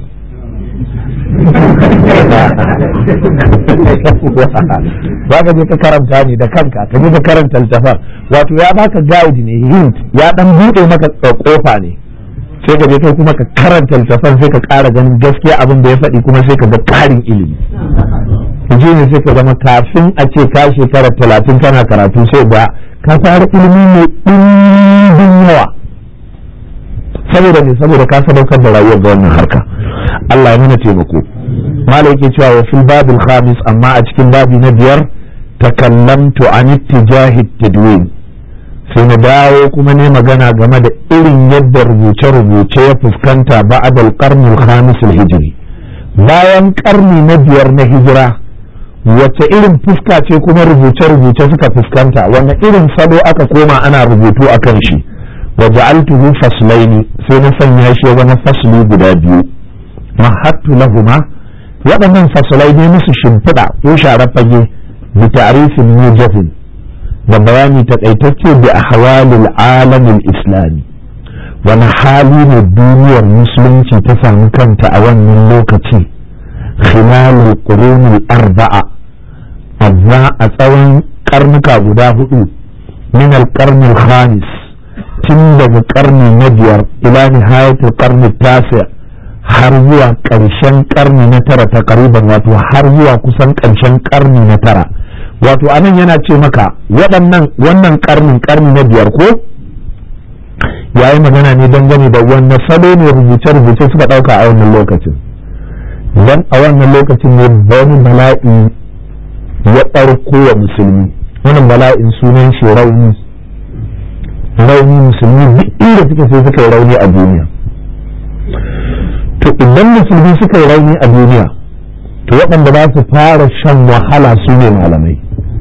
A: ba ka je ka karanta ne da kanka ka je ka karanta littafan wato ya baka guide ne hint ya dan buɗe maka kofa ne sai ka je kai kuma ka karanta littafan sai ka ƙara ganin gaskiya abin da ya faɗi kuma sai ka ga ƙarin ilimi ji ne sai ka zama kafin a ce ka shekara talatin kana karatu sai ga ka fara ilimi mai ɗimbin yawa saboda ne saboda ka sadaukar da rayuwar ga wannan harka Allah ya nuna taimako malai yake cewa wa fil babil khamis amma a cikin babi na biyar takallamtu an ittijahi tadwin sai na dawo kuma ne magana game da irin yadda rubuce-rubuce ya fuskanta ba'ad al-qarni al-khamis al-hijri bayan karni na biyar na hijira wace irin fuska ce kuma rubuce-rubuce suka fuskanta wanne irin salo aka koma ana rubutu a kan shi wa ja'altuhu faslaini sai na sanya shi ya zama fasli guda biyu mahattu lahuma waɗannan fasalai ne musu shimfiɗa ko share fage bi ta'rifin mujazin da bayani takaitacce bi ahwalil alamin islami wani hali ne duniyar musulunci ta samu kanta a wannan lokaci khilalul qurunil arba'a azza a tsawon karnuka guda hudu min al khamis tun daga karni na biyar ila nihayatul karni tasi har zuwa ƙarshen karni na tara ta kariban wato har zuwa kusan ƙarshen karni na tara wato anan yana ce maka waɗannan wannan karnin karni na biyar ko ya yi magana ne dangane da wannan salo ne rubuce-rubuce suka ɗauka a wannan lokacin don a wannan lokacin ne wani bala'i ya ɗarko wa musulmi wannan bala'in sunan shi rauni rauni musulmi duk inda suka sai suka yi rauni a duniya to idan musulmi suka yi rauni a duniya to waɗanda za su fara shan wahala su ne malamai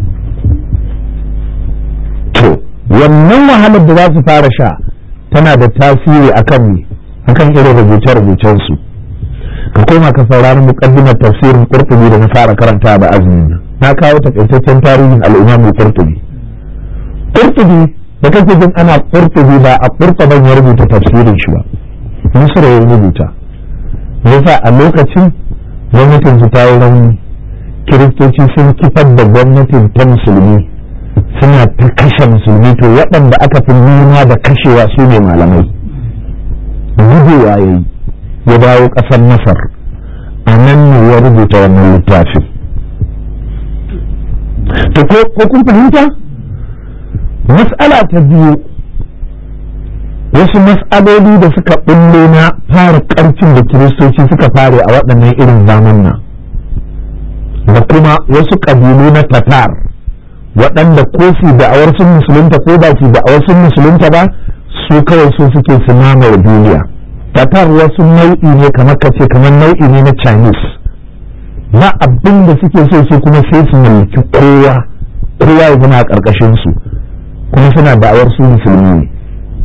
A: to wannan wahalar da za su fara sha tana da tasiri akan ne akan irin rubuce-rubucensu ka koma ka saurari muqaddimar tafsirin qurtubi da na fara karanta da azumin nan na kawo takaitaccen tarihin al-imam qurtubi qurtubi da kake jin ana qurtubi ba a qurtuban ya rubuta tafsirin shi ba misra ya rubuta yasa a lokacin gwamnatin su ta yi rauni kiristoci sun kifar da gwamnatin ta musulmi suna ta kashe musulmi to waɗanda aka fi nuna da kashewa su ne malamai gujewa ya yi ya dawo ƙasar masar a nan ne ya rubuta wannan littafin to ko kun fahimta mas'ala ta biyu wasu mas'aloli da suka ɓullo na fara ƙarfin da kiristoci suka fare a waɗannan irin zamanna da kuma wasu ƙabilu na tatar waɗanda ko su da'awar sun musulunta ko ba su da'awar sun musulunta ba su kawai su suke su mamaye duniya tatar wasu nau'i ne kamar kace kamar nau'i ne na chinese ba abin da suke so su kuma sai su mallaki kowa kowa ya zama a ƙarƙashin su kuma suna da'awar su musulmi ne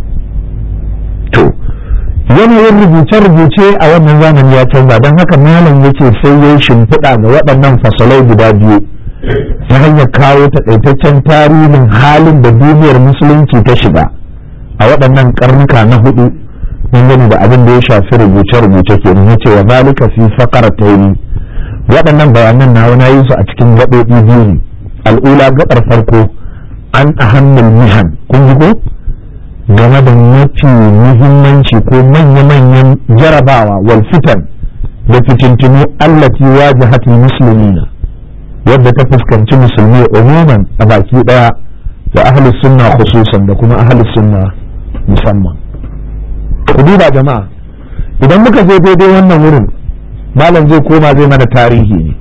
A: to yanayin rubuce-rubuce a wannan zamani ya canza don haka malam yake sai ya shimfiɗa ga waɗannan fasalai guda biyu ta hanyar kawo taƙaitaccen tarihin halin da duniyar musulunci ta shiga a waɗannan karnuka na hudu dangane da abin da ya shafi rubuce-rubuce ke ya ce wa zalika fi fakara ta yi waɗannan bayanan na wani yi su a cikin gaɓoɓi biyu ne al'ula gaɓar farko an ahammul mihan kun ji ko game da mafi muhimmanci ko manya-manyan jarabawa wal fitan da fitintinu allati wajahatul muslimina wadda ta fuskanci musulmi umuman a baki daya da ahlus sunna khususan da kuma ahlus sunna musamman ku duba jama'a idan muka je daidai wannan wurin malam zai koma zai mana tarihi ne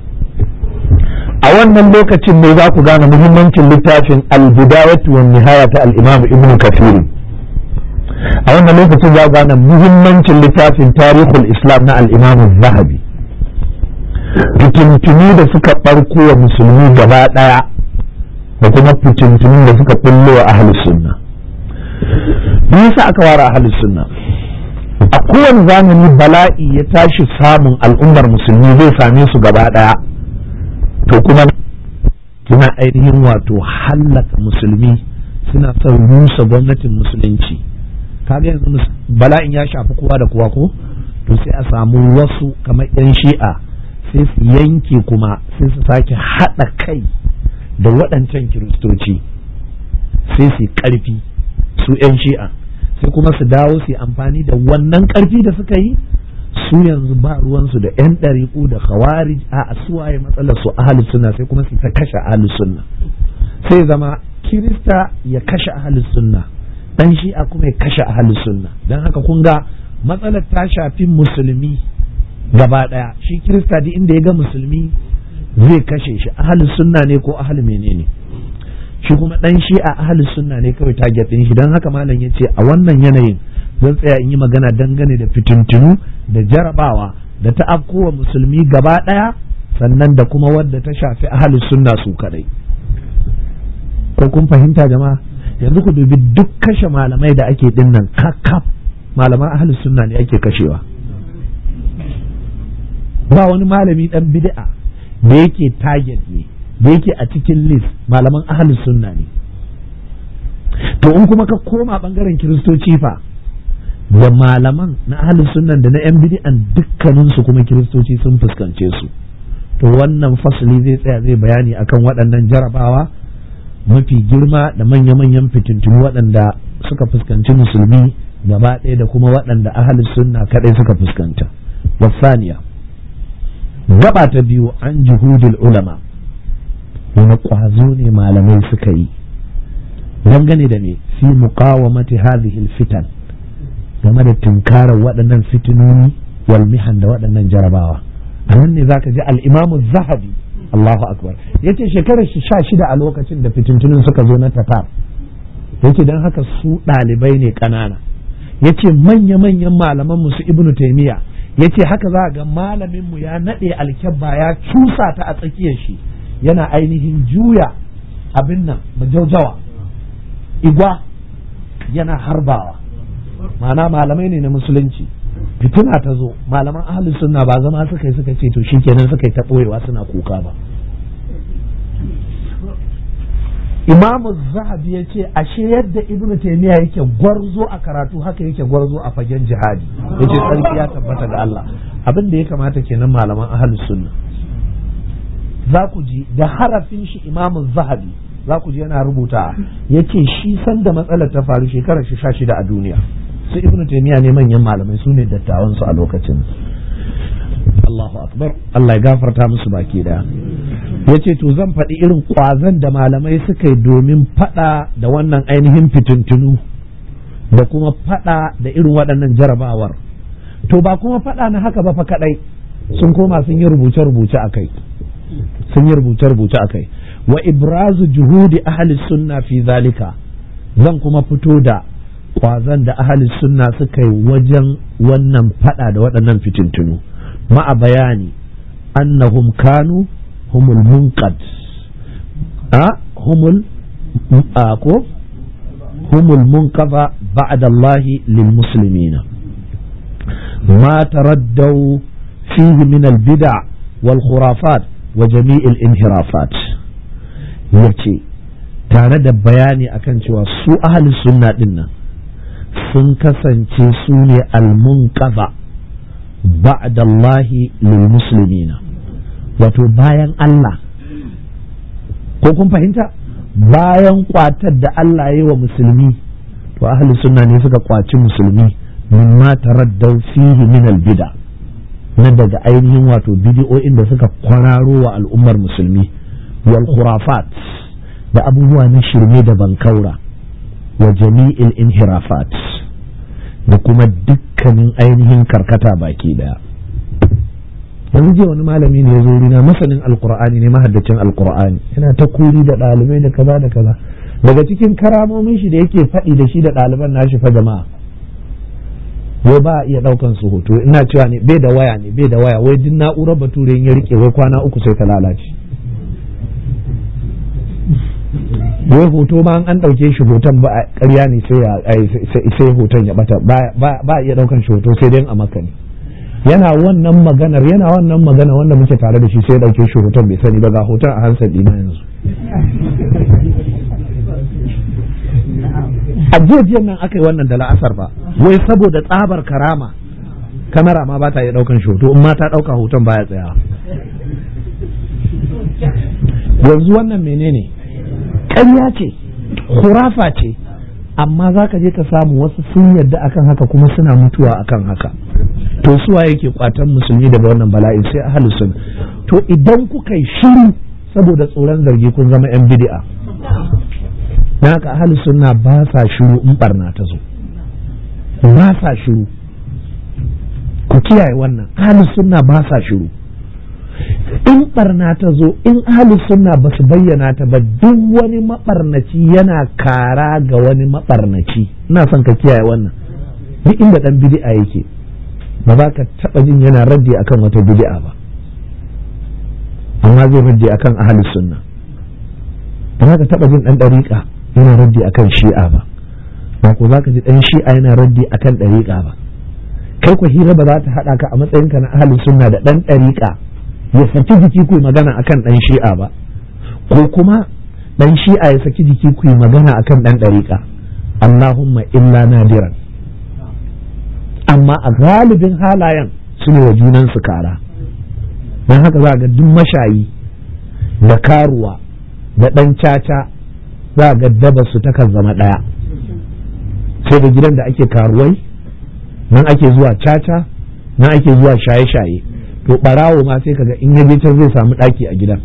A: a wannan lokacin ne za ku gane muhimmancin littafin al-bidayatu wan nihaya ta al-imam ibnu kathir a wannan lokacin za ku gane muhimmancin littafin tarihul islam na al-imam zahabi fitintunu da suka ɓarko wa musulmi gaba ɗaya da kuma fitintunun da suka ɓullo wa ahalus sunna me yasa aka ware ahalus sunna a kowane zamani bala'i ya tashi samun al'ummar musulmi zai same su gaba ɗaya to kuma suna ainihin wato hallaka musulmi suna son rusa gwamnatin musulunci kaga yanzu bala'in ya shafi kowa da kowa ko to sai a samu wasu kamar 'yan shi'a sai su yanke kuma sai su sake haɗa kai da waɗancan kiristoci sai su ƙarfi su 'yan shi'a sai kuma su dawo su amfani da wannan ƙarfi da suka yi su yanzu ba ruwansu da 'yan ɗariƙu da khawarij a suwaye matsalar su ahalus sunna sai kuma su ta kashe ahalus sunna sai zama kirista ya kashe ahalus sunna dan shi'a kuma ya kashe ahalus sunna don haka kun ga matsalar ta shafi musulmi gaba daya shi kirista duk inda ya ga musulmi zai kashe shi ahli sunna ne ko ahli menene shi kuma dan shi a ahli sunna ne kawai target din shi dan haka malam yace a wannan yanayin zan tsaya in yi magana dangane da fitintunu da jarabawa da ta afkowa musulmi gaba daya sannan da kuma wadda ta shafi ahli sunna su kadai ko kun fahimta jama'a yanzu ku dubi duk kashe malamai da ake dinnan kakkaf malaman ahli sunna ne ake kashewa ba wani malami dan bid'a da yake target ne da yake a cikin list malaman ahlus sunna ne to in kuma ka koma bangaren kiristoci fa da malaman na ahlus sunna da na yan bid'an dukkanin su kuma kiristoci sun fuskance su to wannan fasali zai tsaya zai bayani akan waɗannan jarabawa mafi girma da manya-manyan fitintunu waɗanda suka fuskanci musulmi gaba ɗaya da kuma waɗanda ahlus sunna kaɗai suka fuskanta wasaniya gaba ta biyu an juhudul ulama wani ƙwazo ne malamai suka yi dangane da me fi muqawamati hadhihi fitan game da tunkarar waɗannan fitinoni wal mihan da waɗannan jarabawa a nan ne zaka ji al-imamu zahabi Allahu akbar yace shekarar shi sha shida a lokacin da fitintunin suka zo na tatar yace dan haka su ɗalibai ne ƙanana yace manya-manyan malaman musu ibnu taymiya yace haka za ga malamin mu ya naɗe alkyabba ya cusa ta a tsakiyar shi yana ainihin juya abin nan majaujawa igwa yana harbawa ma'ana malamai ne na musulunci fitina ta zo malaman ahalus sunna ba zama suka yi suka ce to shikenan suka yi ta ɓoyewa suna kuka ba imamu zahabi ya ce ashe yadda ibnu taymiya yake gwarzo a karatu haka yake gwarzo a fagen jihadi yace sarki ya tabbata ga Allah abin da ya kamata kenan malaman ahlus sunna
B: za ku ji da harafin shi imamun zahabi za ku ji yana rubuta ya ce shi sanda matsalar ta faru shekarar shi sha shida a duniya su ibnu taimiya ne manyan malamai su ne dattawansu a lokacin Allahu akbar Allah ya gafarta musu baki daya ya ce to zan faɗi irin ƙwazon da malamai suka yi domin faɗa da wannan ainihin fitintunu da kuma faɗa da irin waɗannan jarabawar to ba kuma faɗa na haka ba fa kaɗai sun koma sun yi rubuce-rubuce a kai sun yi rubuce-rubuce a kai wa ibrazu juhudi ahli sunna fi zalika zan kuma fito da ƙwazon da ahli sunna suka yi wajen wannan faɗa da waɗannan fitintunu ma'a bayani annahum kanu humul munqad a humul ko humul munqadha ba'da Allah lil muslimina ما تردوا فيه من البدع والخرافات وجميع الانحرافات yace tare da bayani akan cewa su ahli sunna din nan sun kasance su ne almunqadha ba'da Allah lil muslimina wato bayan Allah ko kun fahimta bayan kwatar da Allah ya yi wa musulmi to ahli sunna ne suka kwaci musulmi mimma taraddau fihi min albida na daga ainihin wato bidiyoyin da suka kwararo wa al'ummar musulmi wal khurafat da abubuwa na shirme da bankaura wa jami'il inhirafat da kuma dukkanin ainihin karkata baki daya yanzu jiya wani malami ne ya zo rina masanin alkur'ani ne mahaddacin alkur'ani yana ta kuri da ɗalibai da kaza da kaza daga cikin karamomin shi da yake faɗi da shi da ɗaliban nashi fa jama'a wai ba a iya ɗaukan su hoto ina cewa ne bai da waya ne bai da waya wai duk na'urar bature ya rike wai kwana uku sai ta lalace wai hoto ma an ɗauke shi hoton ba a ƙarya ne sai hoton ya bata ba a iya ɗaukan shi hoto sai dai a maka ne yana wannan maganar yana wannan magana wanda muke tare da shi sai ya ɗauke shi hoton bai sani ba ga hoton a hansa ɗina yanzu a jiya nan aka yi wannan da la'asar ba wai saboda tsabar karama kamera ma ba ta iya ɗaukan shi hoto in ma ta ɗauka hoton baya tsaya yanzu wannan menene ƙarya ce hurafa ce amma za ka je ka samu wasu sun yarda akan haka kuma suna mutuwa akan haka to suwa yake kwatan musulmi daga wannan bala'in sai ahlus sunna to idan kuka yi shiru saboda tsoron zargi kun zama yan bid'a na haka ahlus sunna ba sa shiru in barna ta zo ba sa shiru ku kiyaye wannan ahlus sunna ba sa shiru in barna ta zo in ahlus sunna ba su bayyana ta ba duk wani mabarnaci yana kara ga wani mabarnaci ina son ka kiyaye wannan duk inda dan bid'a yake ba za ka taba jin yana raddi akan wata bid'a ba amma zai raddi akan ahlus sunna ba za ka taba jin dan dariƙa yana raddi akan shi'a ba ba ko za ka ji dan shi'a yana raddi akan dariƙa ba kai ku hira ba za ta haɗa ka a matsayinka na ahlus sunna da dan dariƙa ya saki jiki ku magana akan dan shi'a ba ko kuma dan shi'a ya saki jiki ku magana akan dan dariƙa Allahumma illa nadiran amma a galibin halayen su ne wa junan su kara don haka za ga duk mashayi da karuwa da dan caca za ga daba su takan zama ɗaya sai da gidan da ake karuwai nan ake zuwa caca nan ake zuwa shaye-shaye to barawo ma sai kaga in yaje can zai samu daki a gidan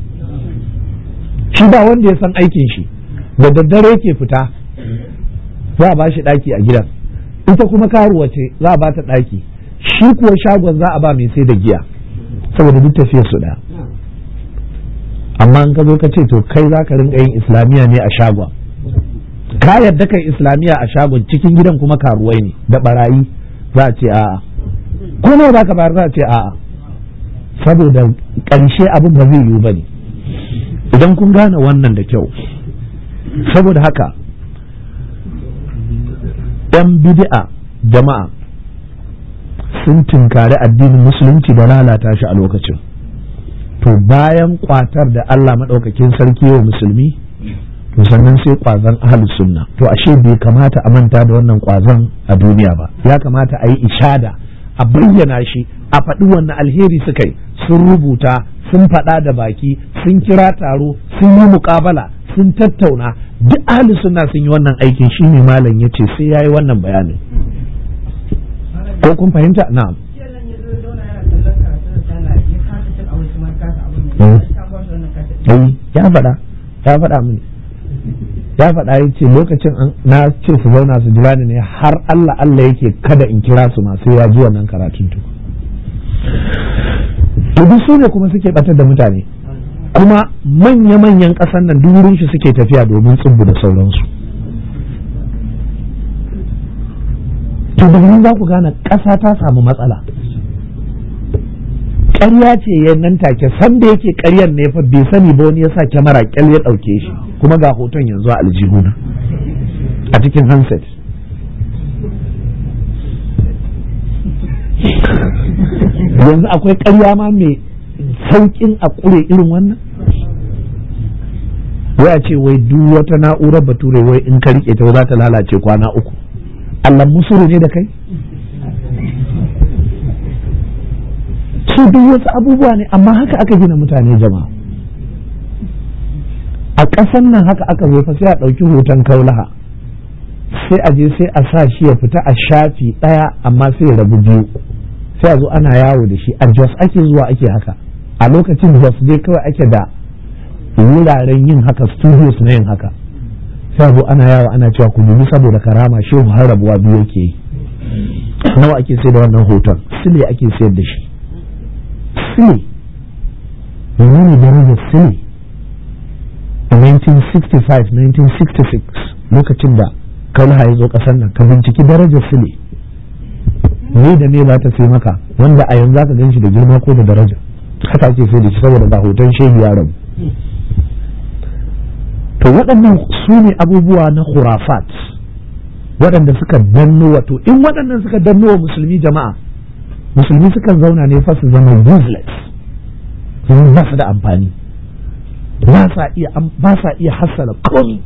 B: shi ba wanda ya san aikin shi da daddare yake fita za a ba shi daki a gidan ita kuma karuwa ce za a ba ta daki shi kuwa shagon za a ba mai sai da giya saboda duk tafiyar su daya amma in ka zo ka ce to kai za ka rinka yin islamiyya ne a shagon ka yadda kai islamiyya a shagon cikin gidan kuma karuwai ne da barayi za a ce a'a ko nawa za ka bayar za a ce a'a saboda ƙarshe abin ba zai yiwu ba ne idan kun gane wannan da kyau saboda haka ‘yan bid'a jama'a sun tinkari addinin musulunci da lalata shi a lokacin to bayan kwatar da Allah maɗaukakin sarki wa musulmi to sannan sai kwazon ahalus sunna to ashe bai kamata a manta da wannan kwazon a duniya ba ya kamata a yi ishada a bayyana shi a faɗi wannan alheri suka yi sun rubuta sun faɗa da baki sun kira taro sun yi muƙabala sun tattauna duk ahli suna sun yi wannan aikin shine malam ya ce sai ya yi wannan bayanin ko kun fahimta na'am ya faɗa ya faɗa mini ya faɗa ya ce lokacin na ce su zauna su jira ni ne har Allah Allah yake kada in kira su masu ya ji wannan karatun tu to duk su ne kuma suke batar da mutane kuma manya-manyan ƙasan nan duk wurin shi suke tafiya domin tsubbu da sauransu to da za ku gane ƙasa ta samu matsala ƙarya ce ya nan take san da yake ƙaryar ne fa bai sani ba wani ya sa kyamara kyal ya ɗauke shi kuma ga hoton yanzu a aljihuna a cikin handset yanzu akwai ƙarya ma mai sauƙin a ƙure irin wannan wai a ce wai duk wata na'urar bature wai in ka rike ta za ta lalace kwana uku Allah musuru ne da kai su duk wasu abubuwa ne amma haka aka gina mutane jama'a a ƙasan nan haka aka zo fa sai a ɗauki hoton kaulaha sai a je sai a sa shi ya fita a shafi ɗaya amma sai ya rabu biyu sai a zo ana yawo da shi a jos ake zuwa ake haka a lokacin jos dai kawai ake da wuraren yin haka studios na yin haka sai a zo ana yawo ana cewa ku dubi saboda karama shehu har rabuwa biyu yake yi nawa ake sai da wannan hoton sile ake sayar da shi sile menene darajar sile a 1965-1966 lokacin da kalha ya zo kasar nan ka binciki darajar sile ne da me za ta sai maka wanda a yanzu ka gan shi da girma ko da daraja haka ake sai da shi saboda ba hoton shehu ya rabu to waɗannan su ne abubuwa na khurafat waɗanda suka danno wato in waɗannan suka danno wa musulmi jama'a musulmi sukan zauna ne fa su zama useless sun ba su da amfani ba sa iya ba sa iya hassala komai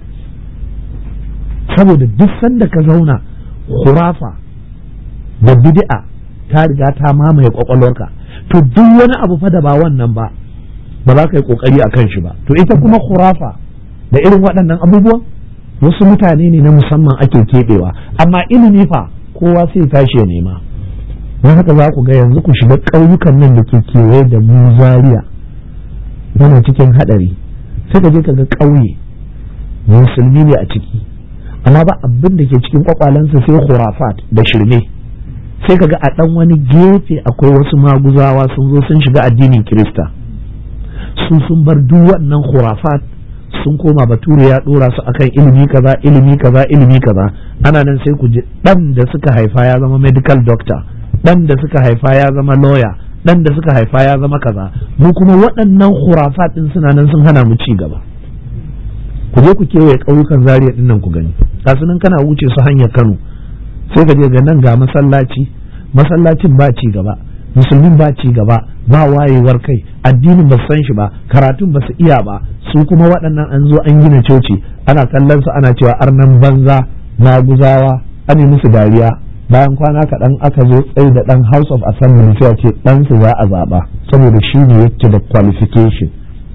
B: saboda duk sanda ka zauna khurafa da bid'a ta riga ta mamaye kwakwalwarka to duk wani abu fa da ba wannan ba ba za ka yi kokari a kan shi ba to ita kuma khurafa da irin waɗannan abubuwan wasu mutane ne na musamman ake keɓewa amma ilimi fa kowa sai tashi ya nema don haka za ku ga yanzu ku shiga ƙauyukan nan da ke kewaye da mu zaria yana cikin haɗari sai ka je ka ga ƙauye musulmi ne a ciki amma ba abin da ke cikin kwakwalensa sai khurafat da shirme sai ka ga a ɗan wani gefe akwai wasu maguzawa sun zo sun shiga addinin kirista su sun bar duk wannan khurafat sun koma bature ya dora su akan ilimi kaza ilimi kaza ilimi kaza ana nan sai ku ji dan da suka haifa ya zama medical doctor dan da suka haifa ya zama lawyer dan da suka haifa ya zama kaza mu kuma waɗannan khurafat din suna nan sun hana mu ci gaba ku je ku kewaye ƙauyukan zaria din nan ku gani kasu nan kana wuce su hanyar Kano sai ka je ga nan ga masallaci masallacin ba ci gaba musulmin ba ci gaba ba wayewar kai addinin ba san shi ba karatun ba su iya ba su kuma waɗannan an zo an gina coci ana kallon su ana cewa arnan banza maguzawa an yi musu dariya bayan kwana kaɗan aka zo tsaye da ɗan house of assembly sai ce ɗan su za a zaɓa saboda shi ne yake da qualification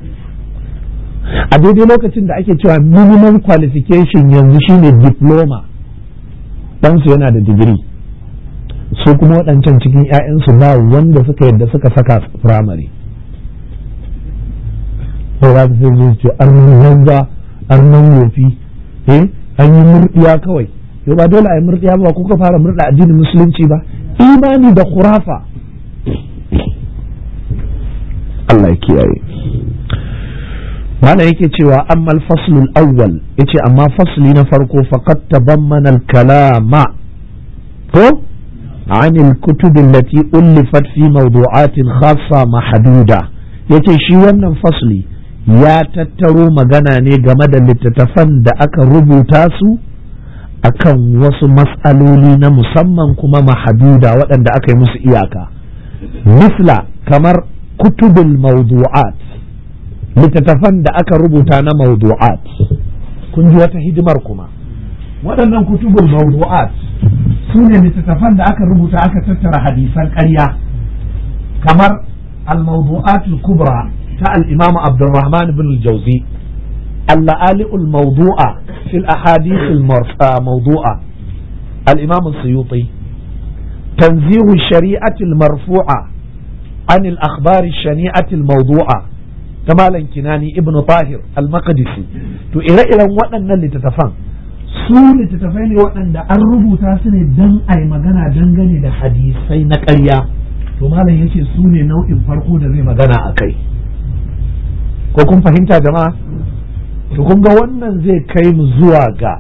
B: a daidai lokacin da ake cewa minimum qualification yanzu shine diploma ɗansu yana da digiri su kuma waɗancan cikin 'ya'yansu ba wanda suka yadda suka saka firamare sai za su sai ce arnan yanza arnan wofi eh an yi murdiya kawai yau ba dole a yi murdiya ba kuka fara murda addinin musulunci ba imani da khurafa Allah ya kiyaye mana yake cewa amma al-faslul awwal yace amma fasli na farko faqad tabammana al-kalama ko عن الكتب التي ألفت في موضوعات خاصة محدودة yace shi wannan fasli ya tattaro magana ne game da littattafan da aka rubuta su akan wasu matsaloli na musamman kuma mahaduda waɗanda aka yi musu iyaka misla kamar kutubul mawdu'at littattafan da aka rubuta na mawdu'at kun ji wata hidimar kuma waɗannan kutubul mawdu'at su ne littattafan da aka rubuta aka tattara hadisan ƙarya kamar الموضوعات الكبرى تاع الإمام عبد الرحمن بن الجوزي اللآلئ الموضوعة في الأحاديث الموضوعة الإمام السيوطي تنزيه الشريعة المرفوعة عن الأخبار الشنيعة الموضوعة كمالا كناني ابن طاهر المقدسي تو إلى إلى وأن اللي تتفهم su littattafai ne waɗanda an rubuta su ne don a yi magana dangane da hadisai na ƙarya to malam ya ce su ne nau'in farko da zai magana a kai ko kun fahimta jama'a to kun ga wannan zai kai mu zuwa ga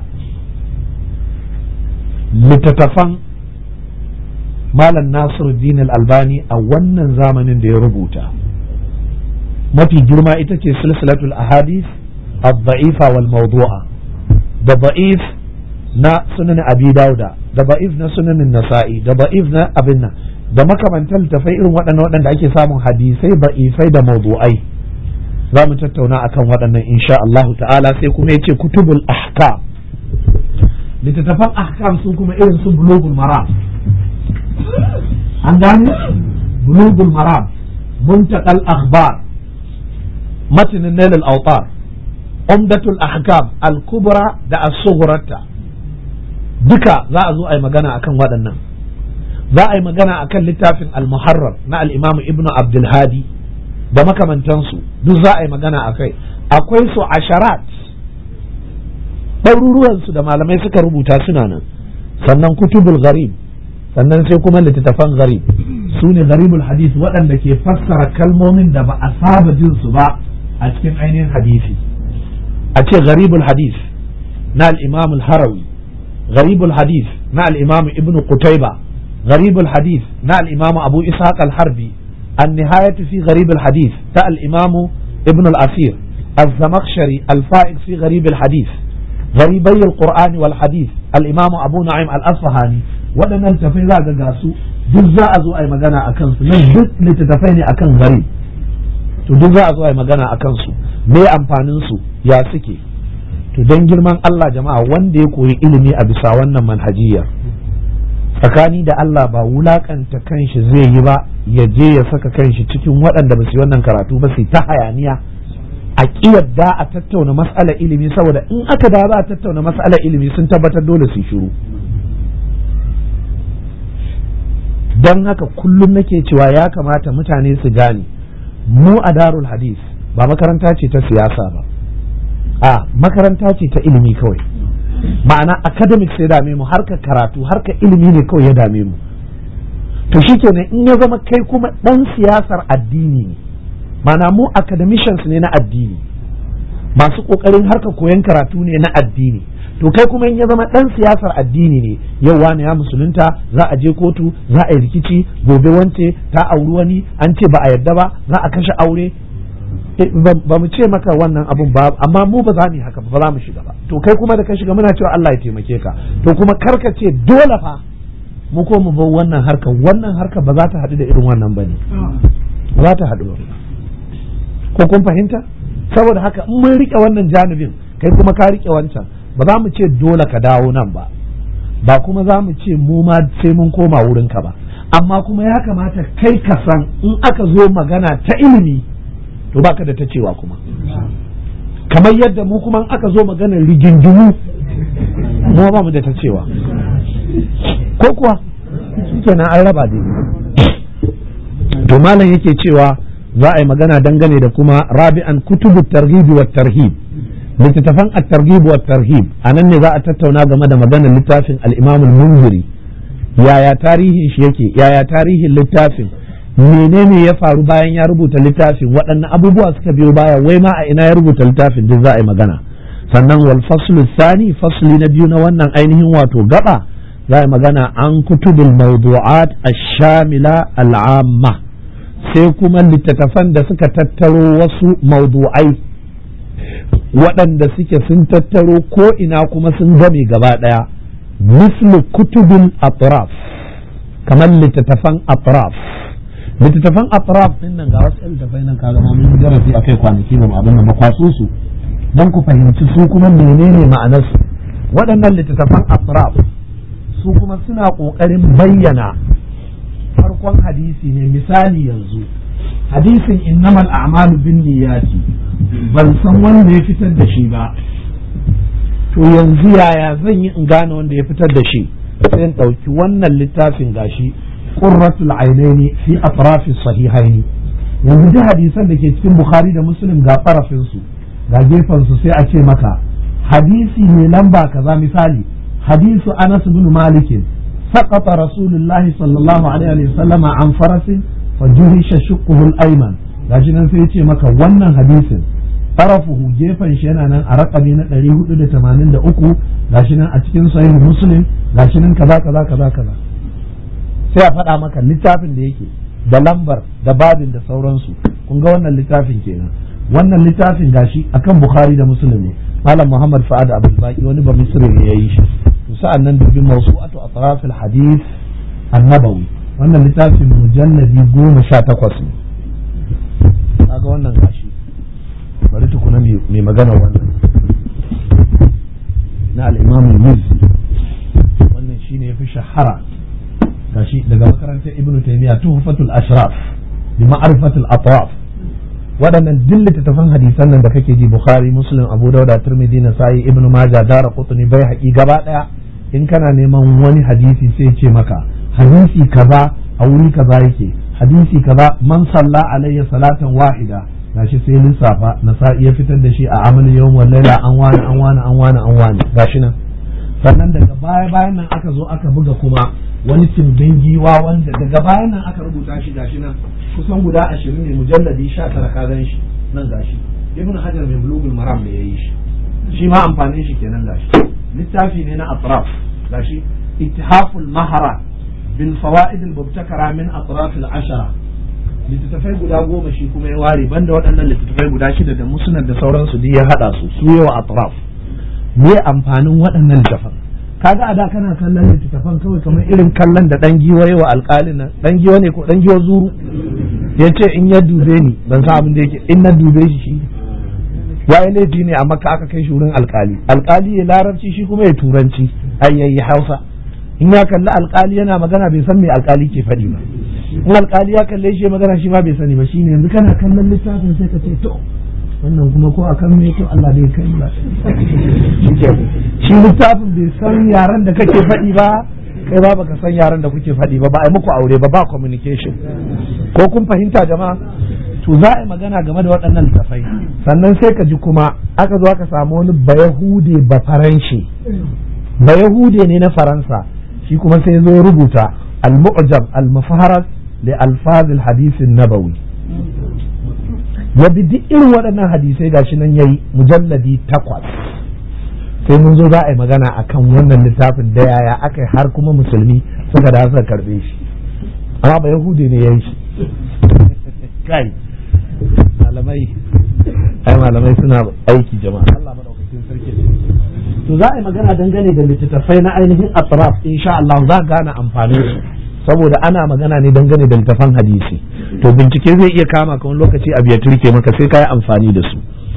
B: littattafan malam nasiru albani a wannan zamanin da ya rubuta mafi girma ita ce silsilatul ahadith الضعيفة والموضوعة da ba'if na sunan abi dauda da ba'if na sunan nasa'i da ba'if na abin nan da makamantan tafai irin waɗannan waɗanda ake samun hadisai ba'ifai da mawdu'ai za mu tattauna akan waɗannan insha Allah ta'ala sai kuma yace kutubul ahkam littattafan ahkam su kuma irin su bulugul maram an gane bulugul maram muntaqal akhbar matnin nail al-awtar umdatul ahkam al-kubra da as-sughra duka za a zo a yi magana akan waɗannan za a yi magana akan littafin al-muharrar na al-imam ibn abdul hadi da makamantansu duk za a yi magana akai akwai su asharat ɗaruruwansu da malamai suka rubuta suna nan sannan kutubul gharib sannan sai kuma littattafan gharib su ne gharibul hadith waɗanda ke fassara kalmomin da ba a saba jin su ba a cikin ainihin hadisi a ce gharibul hadith na al-imam al-harawi gharibul hadith na al-imam ibn qutayba gharibul hadith na al-imam abu ishaq al-harbi النهاية في غريب الحديث تا الإمام ابن الأثير الزمخشري الفائق في غريب الحديث غريبي القرآن والحديث الإمام أبو نعيم الأصفهاني waɗannan littafai za ga gasu duk za a zo a yi magana a kansu nan duk littattafai ne akan gari to duk za a zo a yi magana a kansu me amfanin su ya suke to don girman Allah jama'a wanda ya koyi ilimi a bisa wannan manhajiyar tsakani da Allah ba wulakanta kanshi zai yi ba ya je ya saka kanshi cikin waɗanda ba su yi wannan karatu ba su ta hayaniya a yadda a tattauna mas'alar ilimi saboda in aka da za a tattauna mas'alar ilimi sun tabbatar dole su shiru don haka kullum nake cewa ya kamata mutane su gane mu a darul hadis ba makaranta ce ta siyasa ba a makaranta ce ta ilimi kawai ma'ana academic sai dame mu harka karatu harka ilimi ne kawai ya dame mu to shikenan in ya zama kai kuma dan siyasar addini ne ma'ana mu academicians ne na addini masu kokarin harka koyon karatu ne na addini to kai kuma in ya zama dan siyasar addini ne yau wani ya musulunta za a je kotu za a yi rikici gobe wance ta auri wani an ce ba a yarda ba za a kashe aure ba mu ce maka wannan abun ba amma mu ba za mu yi haka ba za mu shiga ba to kai kuma da ka shiga muna cewa Allah ya taimake ka to kuma karka ce dole fa mu ko mu bar wannan harka wannan harka ba za ta haɗu da irin wannan bane ba za ta haɗu ba ko kun fahimta saboda haka in mun rike wannan janibin kai kuma ka rike wancan ba za mu ce dole ka dawo nan ba ba kuma za mu ce mu ma sai mun koma wurinka ba amma kuma ya kamata kai ka san in aka zo magana ta ilimi to baka da ta cewa kuma kamar yadda mu kuma aka zo maganar rigingimu mu ba mu da ta cewa ko kuwa kenan an raba daidai to malam yake cewa za a yi magana dangane da kuma rabi'an kutubu targhib wa tarhib littattafan at-targhib wa tarhib anan ne za a tattauna game da maganar littafin al-imam al-munziri yaya tarihin shi yake yaya tarihin littafin menene ya faru bayan ya rubuta littafin waɗanne abubuwa suka biyo baya wai ma a ina ya rubuta littafin duk za a yi magana sannan wal faslu thani fasli na biyu na wannan ainihin wato gaba za a yi magana an kutubul mawdu'at ash-shamila al-amma sai kuma littattafan da suka tattaro wasu mawdu'ai waɗanda suke sun tattaro ko ina kuma sun game gaba ɗaya mislu kutubul atraf kamar littattafan atraf littattafan atraf din nan ga wasu littattafai nan kaga ma mun darasi akai kwanaki ba abin nan makwaso su don ku fahimci su kuma menene ma'anar su waɗannan littattafan atraf su kuma suna ƙoƙarin bayyana farkon hadisi ne misali yanzu hadisin innamal a'malu bin niyyati ban san wanda ya fitar da shi ba to yanzu yaya zan yi in gane wanda ya fitar da shi sai in ɗauki wannan littafin gashi qurratul ainaini fi atrafi sahihaini yanzu duk hadisan da ke cikin bukhari da muslim ga tsarafin su ga gefen su sai a ce maka hadisi mai lamba kaza misali hadisu anas bin malik سقط رسول الله صلى الله عليه وسلم عن فرس فجهش شقه الايمن gashi nan sai ya ce maka wannan hadisin tarafuhu gefen shi yana nan a raƙami na 483 gashi nan a cikin sahih muslim gashi nan kaza kaza kaza kaza sai a faɗa maka littafin da yake da lambar da babin da sauransu kun ga wannan littafin kenan wannan littafin gashi akan bukhari da muslim ne malam muhammad fa'ad abul baki wani ba misri ne yayi shi to sa'an nan dubi mawsu'atu atraf al hadith an-nabawi wannan littafin mujalladi goma sha takwas ne kaga wannan gashi bari tukuna mai magana wannan na al-imam al-mizzi wannan shine yafi shahara gashi daga makarantar ibn taymiya tuhfatul ashraf bi ma'rifatul atraf waɗannan duk littattafan hadisan nan da kake ji bukhari muslim abu dauda tirmidhi nasa'i ibn majah dara qutni bai haƙi gaba ɗaya in kana neman wani hadisi sai ce maka hadisi kaza a wuri kaza yake hadisi kaza man salla alayya salatan wahida gashi sai lissafa nasa'i ya fitar da shi a amal yawm wal laila an wani an wani an wani an wani gashi nan sannan daga baya bayan nan aka zo aka buga kuma wani timbin giwa wanda daga bayan nan aka rubuta shi gashi nan kusan guda ashirin ne mujalladi sha tara ka gan shi nan gashi ibn hajar mai bulugul maram da ya yi shi shi ma amfanin shi kenan gashi littafi ne na atraf gashi ittihaful mahara bil fawaid al mubtakara min atraf al ashara littattafai guda goma shi kuma ya ware banda waɗannan littattafai guda shida da musnad da sauransu duk ya hada su su yawa atraf me amfanin waɗannan littattafan kaga a da kana kallon littattafan kawai kamar irin kallon da dan giwa yawa alƙalin nan dan giwa ne ko dan giwa zuru ya ce in ya dube ni ban san abin da yake in na dube shi shi ya yi laifi ne amma aka kai shi wurin alƙali alƙali ya larabci shi kuma ya turanci ai yayi hausa in ya kalli alƙali yana magana bai san me alƙali ke faɗi ba in alƙali ya kalle shi magana shi ma bai sani ba shine yanzu kana kallon littafin sai ka ce to wannan kuma ko akan me to Allah bai kai ba shi littafin bai san yaran da kake faɗi ba kai ba baka san yaran da kuke faɗi ba ba a muku aure ba ba communication ko kun fahimta jama'a to za a yi magana game da waɗannan littafai sannan sai ka ji kuma aka zo aka samu wani bayahude ba faranshi bayahude ne na faransa shi kuma sai zo rubuta al-mu'jam al-mufaharas li alfaz al-hadith an-nabawi ya bi duk irin waɗannan hadisai gashi nan yayi mujalladi takwas sai mun zo za a yi magana akan wannan littafin da yaya aka har kuma musulmi suka da suka karbe shi amma ba yahudi ne ya yi shi kai malamai ai malamai suna aiki jama'a Allah madaukakin sarki to za a yi magana dangane da littattafai na ainihin atraf insha Allah za gane amfanin su saboda ana magana ne dangane da littattafan hadisi to bincike zai iya kama ka wani lokaci abu ya turke maka sai ka yi amfani da su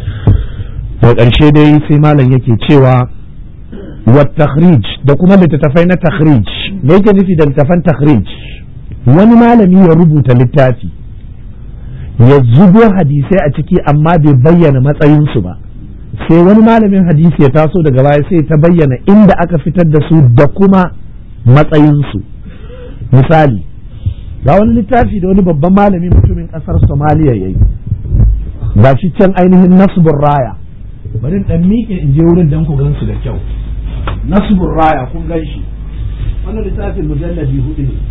B: da ƙarshe dai sai malam yake cewa wa takhrij da kuma littattafai na takhrij me yake nufi da littattafan takhrij wani malami ya rubuta littafi ya zubo hadisai a ciki amma bai bayyana matsayinsu ba sai wani malamin hadisi ya taso daga baya sai ta bayyana inda aka fitar da su da kuma matsayinsu misali ga wani littafi da wani babban malami mutumin ƙasar somaliya ya yi ga shi can ainihin nasbun raya bari in dan miƙe in je wurin dan ku gan su da kyau nasbur raya kun gan shi wannan littafin mujalladi hudu ne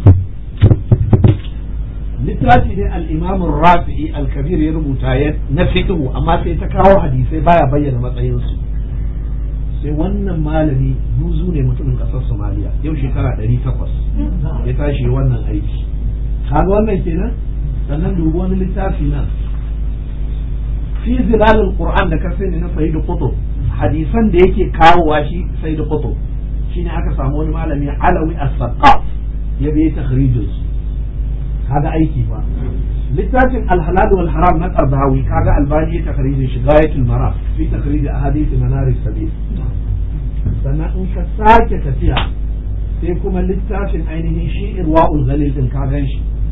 B: littafi ne al-imam rafi'i al-kabir ya rubuta ya na fiqhu amma sai ta kawo hadisai baya bayyana matsayin su sai wannan malami buzu ne mutumin kasar Somalia yau shekara 800 ya tashi wannan aiki kaga wannan kenan sannan dubi wani littafi na fi zilalul qur'an da ka sani na sayyid qutb hadisan da yake kawowa shi sayyid qutb shine aka samu wani malami alawi as-saqaf ya bi takhrijin su kaga aiki fa littafin al-halal wal haram na qardawi kaga albani ya takhrijin shi gayatul maraf fi takhrij ahadith manar sabil sannan in ka sake tafiya sai kuma littafin ainihin shi irwa'ul ghalil din ka gan shi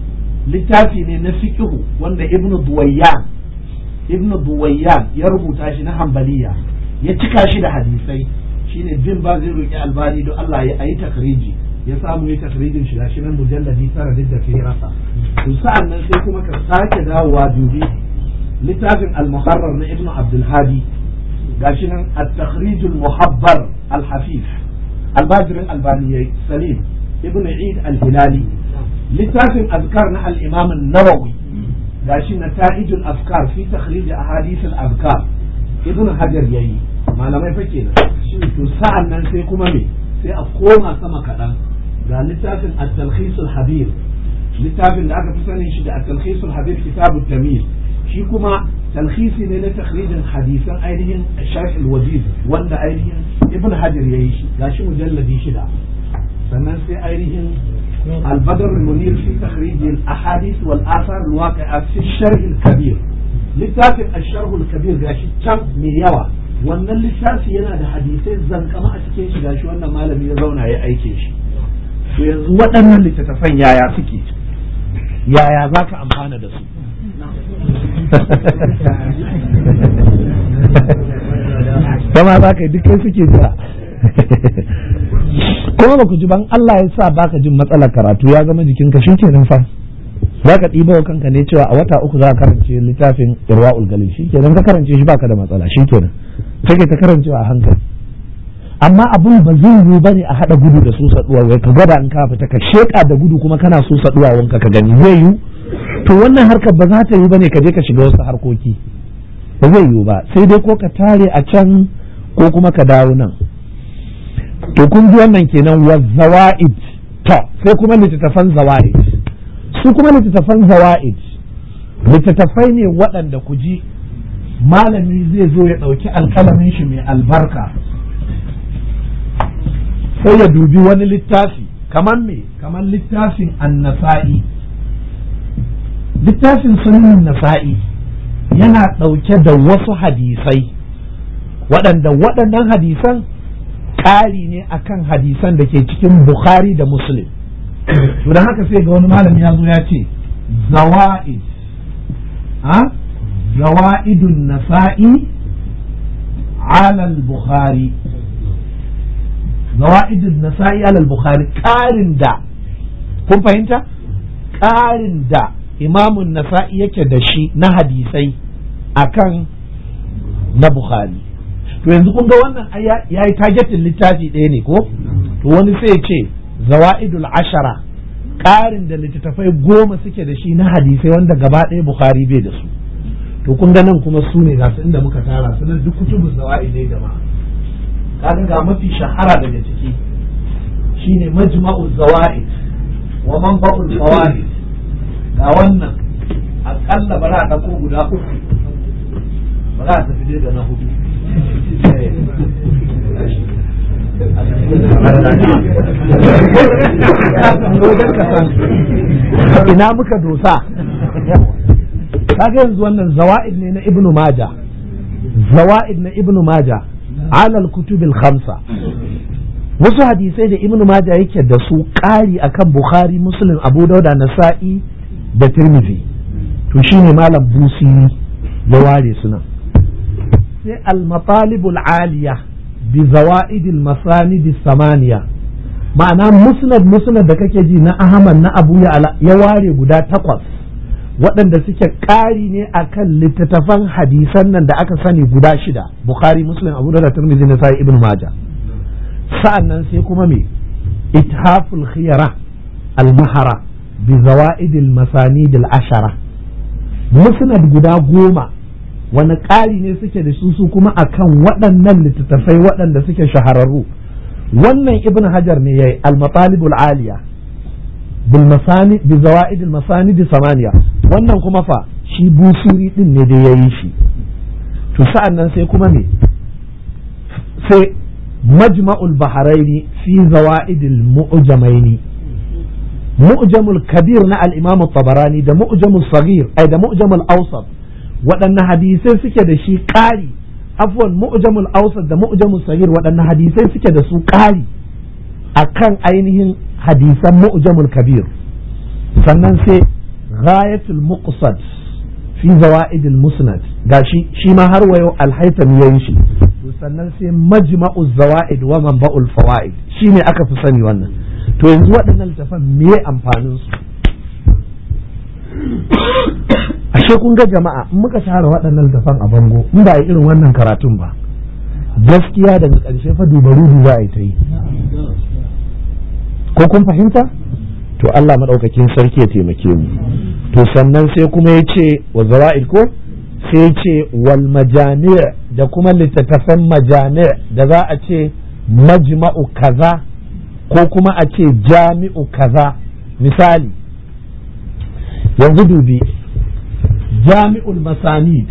B: littafi ne na fiqhu wanda ibnu duwayyan ibnu duwayyan ya rubuta shi na hambaliya ya cika shi da hadisai shine bin ba zai roki albani don Allah ya yi takriji ya samu ya takrijin shi gashi nan mujalladi tara duk da kai rasa to sa'an nan sai kuma ka sake dawowa dubi littafin al-muharrar na ibnu abdul hadi gashi nan at-takhrij al-muhabbar al-hafif al-badr al-albani salim ibnu eid al-hilali littafin azkar na al-imam an-nawawi gashi nata'ij al-afkar fi takhrij ahadith al-azkar ibnu hajar yayi malamai fa kenan to sa'an nan sai kuma me sai a koma sama kaɗan ga littafin at-talkhis al-habir littafin da aka fi sanin shi da at-talkhis al-habir kitabut tamyiz shi kuma talkhisi ne na takhrijin hadisan ainihin sharh al-wajiz wanda ainihin ibn hajar yayi shi gashi mujalladi shida sannan sai ainihin al-badr al-munir fi takhrij al-ahadith wal athar al-waqi'a fi sharh al-kabir littafin al-sharh al-kabir gashi can mai yawa wannan littafi yana da hadisai zankama a cikin shi gashi wannan malami ya zauna ya aike shi to yanzu waɗannan littattafan yaya suke yaya za ka amfana da su kama za ka yi duk kai suke jira kuma ba ku ji ban Allah ya sa baka jin matsalar karatu ya zama jikinka shi kenan fa za ka ɗiba wa kanka ne cewa a wata uku za ka karance littafin irwa'ul galil shi kenan ka karance shi baka da matsala shi kenan sai ta karancewa a hankali amma abun ba zai yiwu ba ne a haɗa gudu da su saduwa wai ka gwada in ka fita ka sheƙa da gudu kuma kana so saduwa wanka ka gani zai yiwu to wannan harkar ba za ta yiwu ba ne ka je ka shiga wasu harkoki ba zai yiwu ba sai dai ko ka tare a can ko kuma ka dawo nan to kun ji wannan kenan wa zawa'id to sai kuma littattafan zawa'id su kuma littattafan zawa'id littattafai ne waɗanda ku ji malami zai zo ya ɗauki alƙalamin shi mai albarka sai ya dubi wani littafi kamar me kamar littafin annasa'i littafin sunan nasa'i yana ɗauke da wasu hadisai waɗanda waɗannan hadisan ƙari ne akan hadisan da ke cikin bukhari da muslim to don haka sai ga wani malami ya zo ya ce zawa'id ha زوائد النسائي على البخاري زوائد النسائي على البخاري قارن دا kun fahimta ƙarin da imamun nasa'i yake da shi na hadisai akan na bukhari to yanzu kun ga wannan ya yi targetin littafi ɗaya ne ko to wani sai ce zawa'idul ashara ƙarin da littattafai goma suke da shi na hadisai wanda gaba ɗaya bukhari bai da su to kun ga nan kuma su ne gasu inda muka tara su nan duk kutubus zawa'id ne jama'a kaga ga mafi shahara daga ciki shine majma'u zawa'id wa manba'ul fawaid ga wannan akalla ba za a dauko guda uku ba za a tafi dai da na hudu ina muka dosa kaga yanzu wannan zawa'id ne na ibnu maja zawa'id na ibnu maja alal kutubil khamsa wasu hadisai da ibnu maja yake da su ƙari akan bukhari muslim abu dauda nasa'i da tirmidhi to shine malam busiri ya ware suna sai al-matalibul aliya bi zawa'idil masanid samaniya ma'ana musnad musnad da kake ji na ahmad na abu ya ware guda takwas waɗanda suke ƙari ne akan littattafan hadisan nan da aka sani guda shida bukhari muslim abu da tirmidhi na sai ibn maja sa'an nan sai kuma me ithaful khiyara al-mahara bi zawaid al-masanid al-ashara musnad guda goma wani ƙari ne suke da su su kuma akan waɗannan littattafai waɗanda suke shahararru wannan ibn hajar ne yayi al-matalibul aliya بالمساند بزوائد المساند samaniya wannan kuma fa shi busiri din ne da ya yi shi to sa'an nan sai kuma me sai majma'ul baharaini fi zawa'idil mu'jamaini mu'jamul kabir na al-imam tabarani da mu'jamul saghir ai da mu'jamul awsat waɗanne hadisai suke da shi ƙari afwan mu'jamul awsat da mu'jamul saghir waɗanne hadisai suke da su ƙari akan ainihin hadisan mu'jamul kabir sannan sai ghayatul muqsad fi zawaid al-musnad gashi shi ma har wayo al-haythami yayin shi to sannan sai majma'u zawaid wa manba'ul fawaid shine aka fi sani wannan to yanzu waɗannan littafan me amfanin su ashe kun ga jama'a in muka share waɗannan littafan a bango in ba irin wannan karatun ba gaskiya daga ƙarshe fa dubaru za a yi ta yi ko kun fahimta to Allah maɗaukakin sarki ya taimake mu to sannan sai kuma ya ce wa zawa'id ko sai ya ce wal majani da kuma littattafan majani da za a ce majma'u kaza ko kuma a ce jami'u kaza misali yanzu dubi jami'ul masanid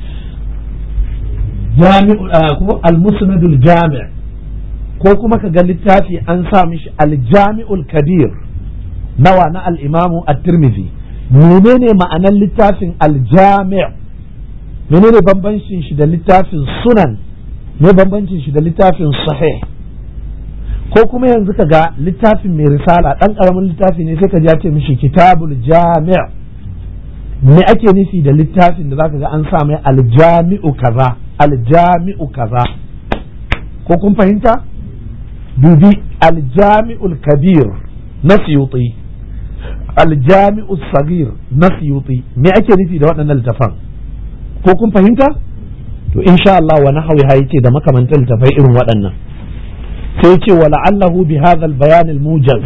B: jami'ul ko al-musnadul jami' ko kuma ka ga littafi an sa mishi al-jami'ul kabir nawa na al-imamu at-tirmidhi menene ma'anar littafin al-jami' menene bambancin shi da littafin sunan ne bambancin shi da littafin sahih ko kuma yanzu ka ga littafin mai risala dan karamin littafi ne sai ka ji ya ce mishi kitabul jami' me ake nufi da littafin da zaka ga an sa mai aljami'u kaza aljami'u kaza ko kun fahimta dubi aljami'ul kabir na siyuti aljami'ul sagir na siyuti me ake nufi da waɗannan littafan ko kun fahimta to insha Allah wa nahwi ha yace da makamantan littafai irin waɗannan sai yace wa la'allahu bi hadha al-bayan al-mujaz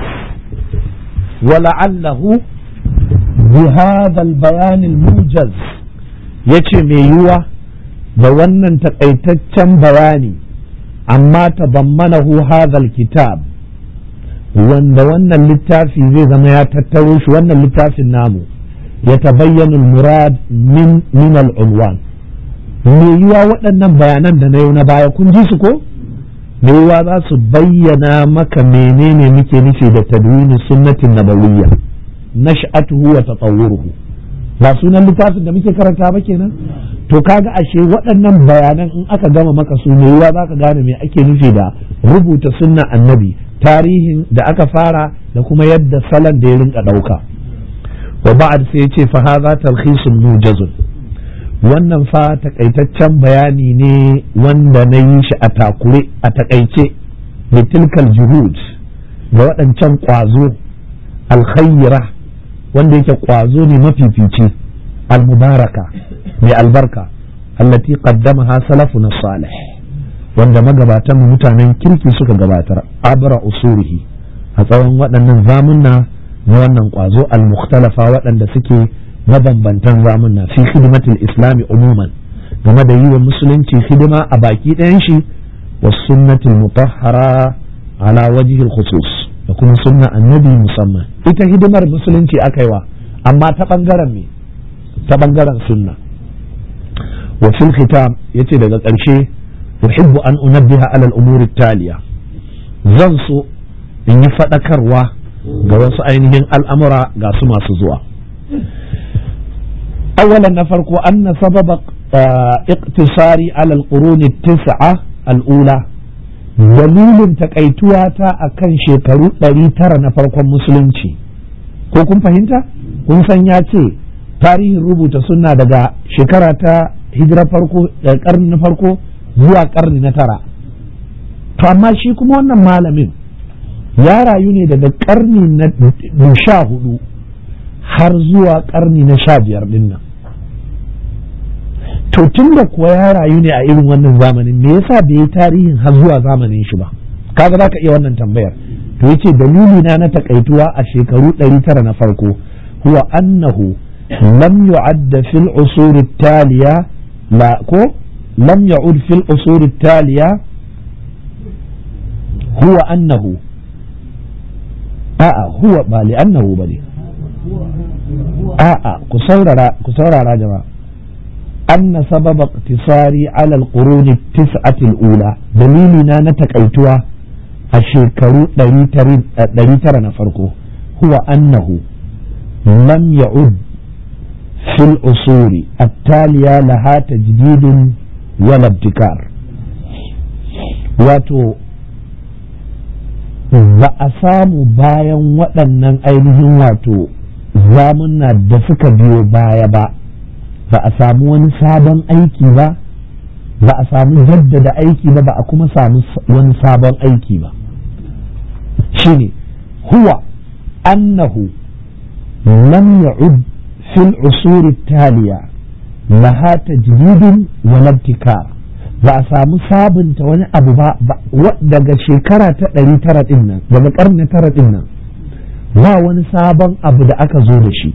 B: wa la'allahu بهذا البيان الموجز yace mai yiwuwa da wannan takaitaccen bayani amma ta bammanahu hadhal kitab wanda wannan littafi zai zama ya tattaro shi wannan littafin namu ya tabayyana murad min min al-unwan mai yiwuwa waɗannan bayanan da na yau na baya kun ji su ko mai yiwuwa za su bayyana maka menene muke nufi da tadwini sunnatin nabawiyya nash'atuhu wa tatawwuruhu ba sunan littafin da muke karanta ba kenan to kaga ashe waɗannan bayanan in aka gama maka su ne yawa zaka gane me ake nufi da rubuta sunnan annabi tarihin da aka fara da kuma yadda salon da ya rinka ɗauka wa ba'ad sai ce fa hadha talkhisun mujazun wannan fa takaitaccen bayani ne wanda na yi shi a takure a takaice litilkal juhud ga waɗancan ƙwazo alkhaira wanda yake kwazo ne mafifici almubaraka mai albarka allati qaddamaha salafuna salih wanda magabatan mu mutanen kirki suka gabatar abra usurihi a tsawon waɗannan zamunna na wannan kwazo al-mukhtalafa waɗanda suke mabambantan zamunna fi khidmatil islami umuman game da yi wa musulunci hidima a baki ɗayan shi was sunnatil mutahhara ala wajhil khusus da kuma sunna annabi musamman ita hidimar musulunci aka yi wa amma ta bangaren me ta bangaren sunna wa fil khitam yace daga ƙarshe uhibbu an unabbiha ala al-umuri taliya zan so in yi fadakarwa ga wasu ainihin al'amura ga su masu zuwa awalan na farko anna sababa iqtisari ala al-quruni tis'a al-ula dalilin takaituwa ta a kan shekaru ɗari tara na farkon musulunci ko kun fahimta kun san ya ce tarihin rubuta sunna daga shekara ta hijira farko daga karni na farko zuwa karni na tara to amma shi kuma wannan malamin ya rayu ne daga karni na sha hudu har zuwa karni na sha biyar din nan to tun da kuwa ya rayu ne a irin wannan zamanin me yasa bai yi tarihin har zuwa zamanin shi ba kaga za ka iya wannan tambayar to yace dalili na na takaituwa a shekaru 900 na farko huwa annahu lam yu'adda fil usur taliya la ko lam ya'ud fil usur taliya huwa annahu a'a huwa ba li annahu bane a'a ku saurara ku saurara jama'a أن سبب اقتصاري على القرون التسعة الأولى دليلنا نتكيتوا الشيكرو دريتر نفرقه هو أنه لم يعد في الأصول التالية لها تجديد ولا ابتكار wato ba a samu bayan waɗannan ainihin wato
A: zamunna da suka biyo baya ba ba a samu wani sabon aiki ba ba a samu jaddada aiki ba ba a kuma samu wani sabon aiki ba shine huwa annahu lam ya'ud fil usuri taliya laha tajdidun wa labtikar ba a samu sabunta wani abu ba daga shekara ta ɗari tara ɗin nan daga ƙarni tara ɗin nan ba wani sabon abu da aka zo da shi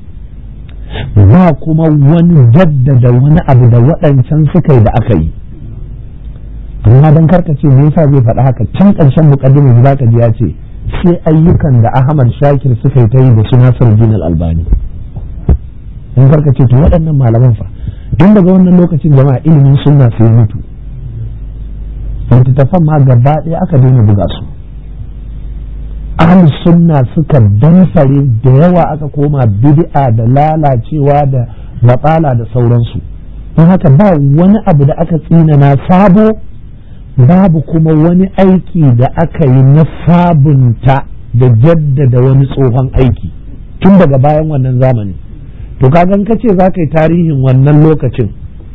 A: ba kuma wani jaddada wani abu da waɗancan suka yi da aka yi amma don karkace me yasa zai faɗa haka can ƙarshen muƙaddimin za ka ji ya ce sai ayyukan da Ahmad Shakir suka yi ta yi da su Nasir Din Albani in karkace to waɗannan malaman fa tun daga wannan lokacin jama'a ilimin sunna sai mutu littattafan ma gaba ɗaya aka daina buga su ahlus sunna suka damfare da yawa aka koma bid'a da lalacewa da matsala da sauransu don haka ba wani abu da aka tsinana sabo babu kuma wani aiki da aka yi na sabunta da jaddada wani tsohon aiki tun daga bayan wannan zamani to kagan ka ce za ka yi tarihin wannan lokacin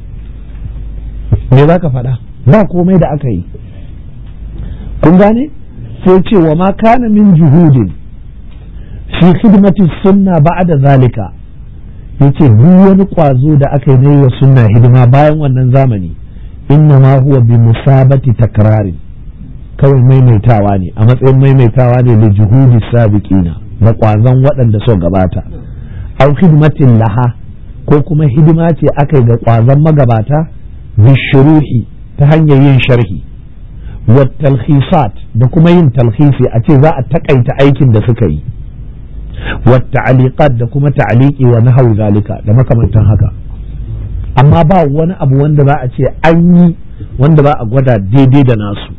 A: me za ka faɗa ba komai da aka yi kun gane sai ce wa ma kana min juhudin fi khidmati sunna ba'da zalika yace duk wani kwazo da aka yi na wa sunna hidima bayan wannan zamani inna ma huwa bi musabati takrarin kawai maimaitawa ne a matsayin maimaitawa ne da juhudi sabiqina da kwazon waɗanda so gabata au khidmatin laha ko kuma hidima ce aka yi ga kwazon magabata bishuruhi ta hanyar yin sharhi wa talhisat da kuma yin talhisi a ce za a takaita aikin da suka yi wa ta'aliqat da kuma ta'aliki wa nahawu zalika da makamantan haka amma ba wani abu wanda za a ce an yi wanda za a gwada daidai da nasu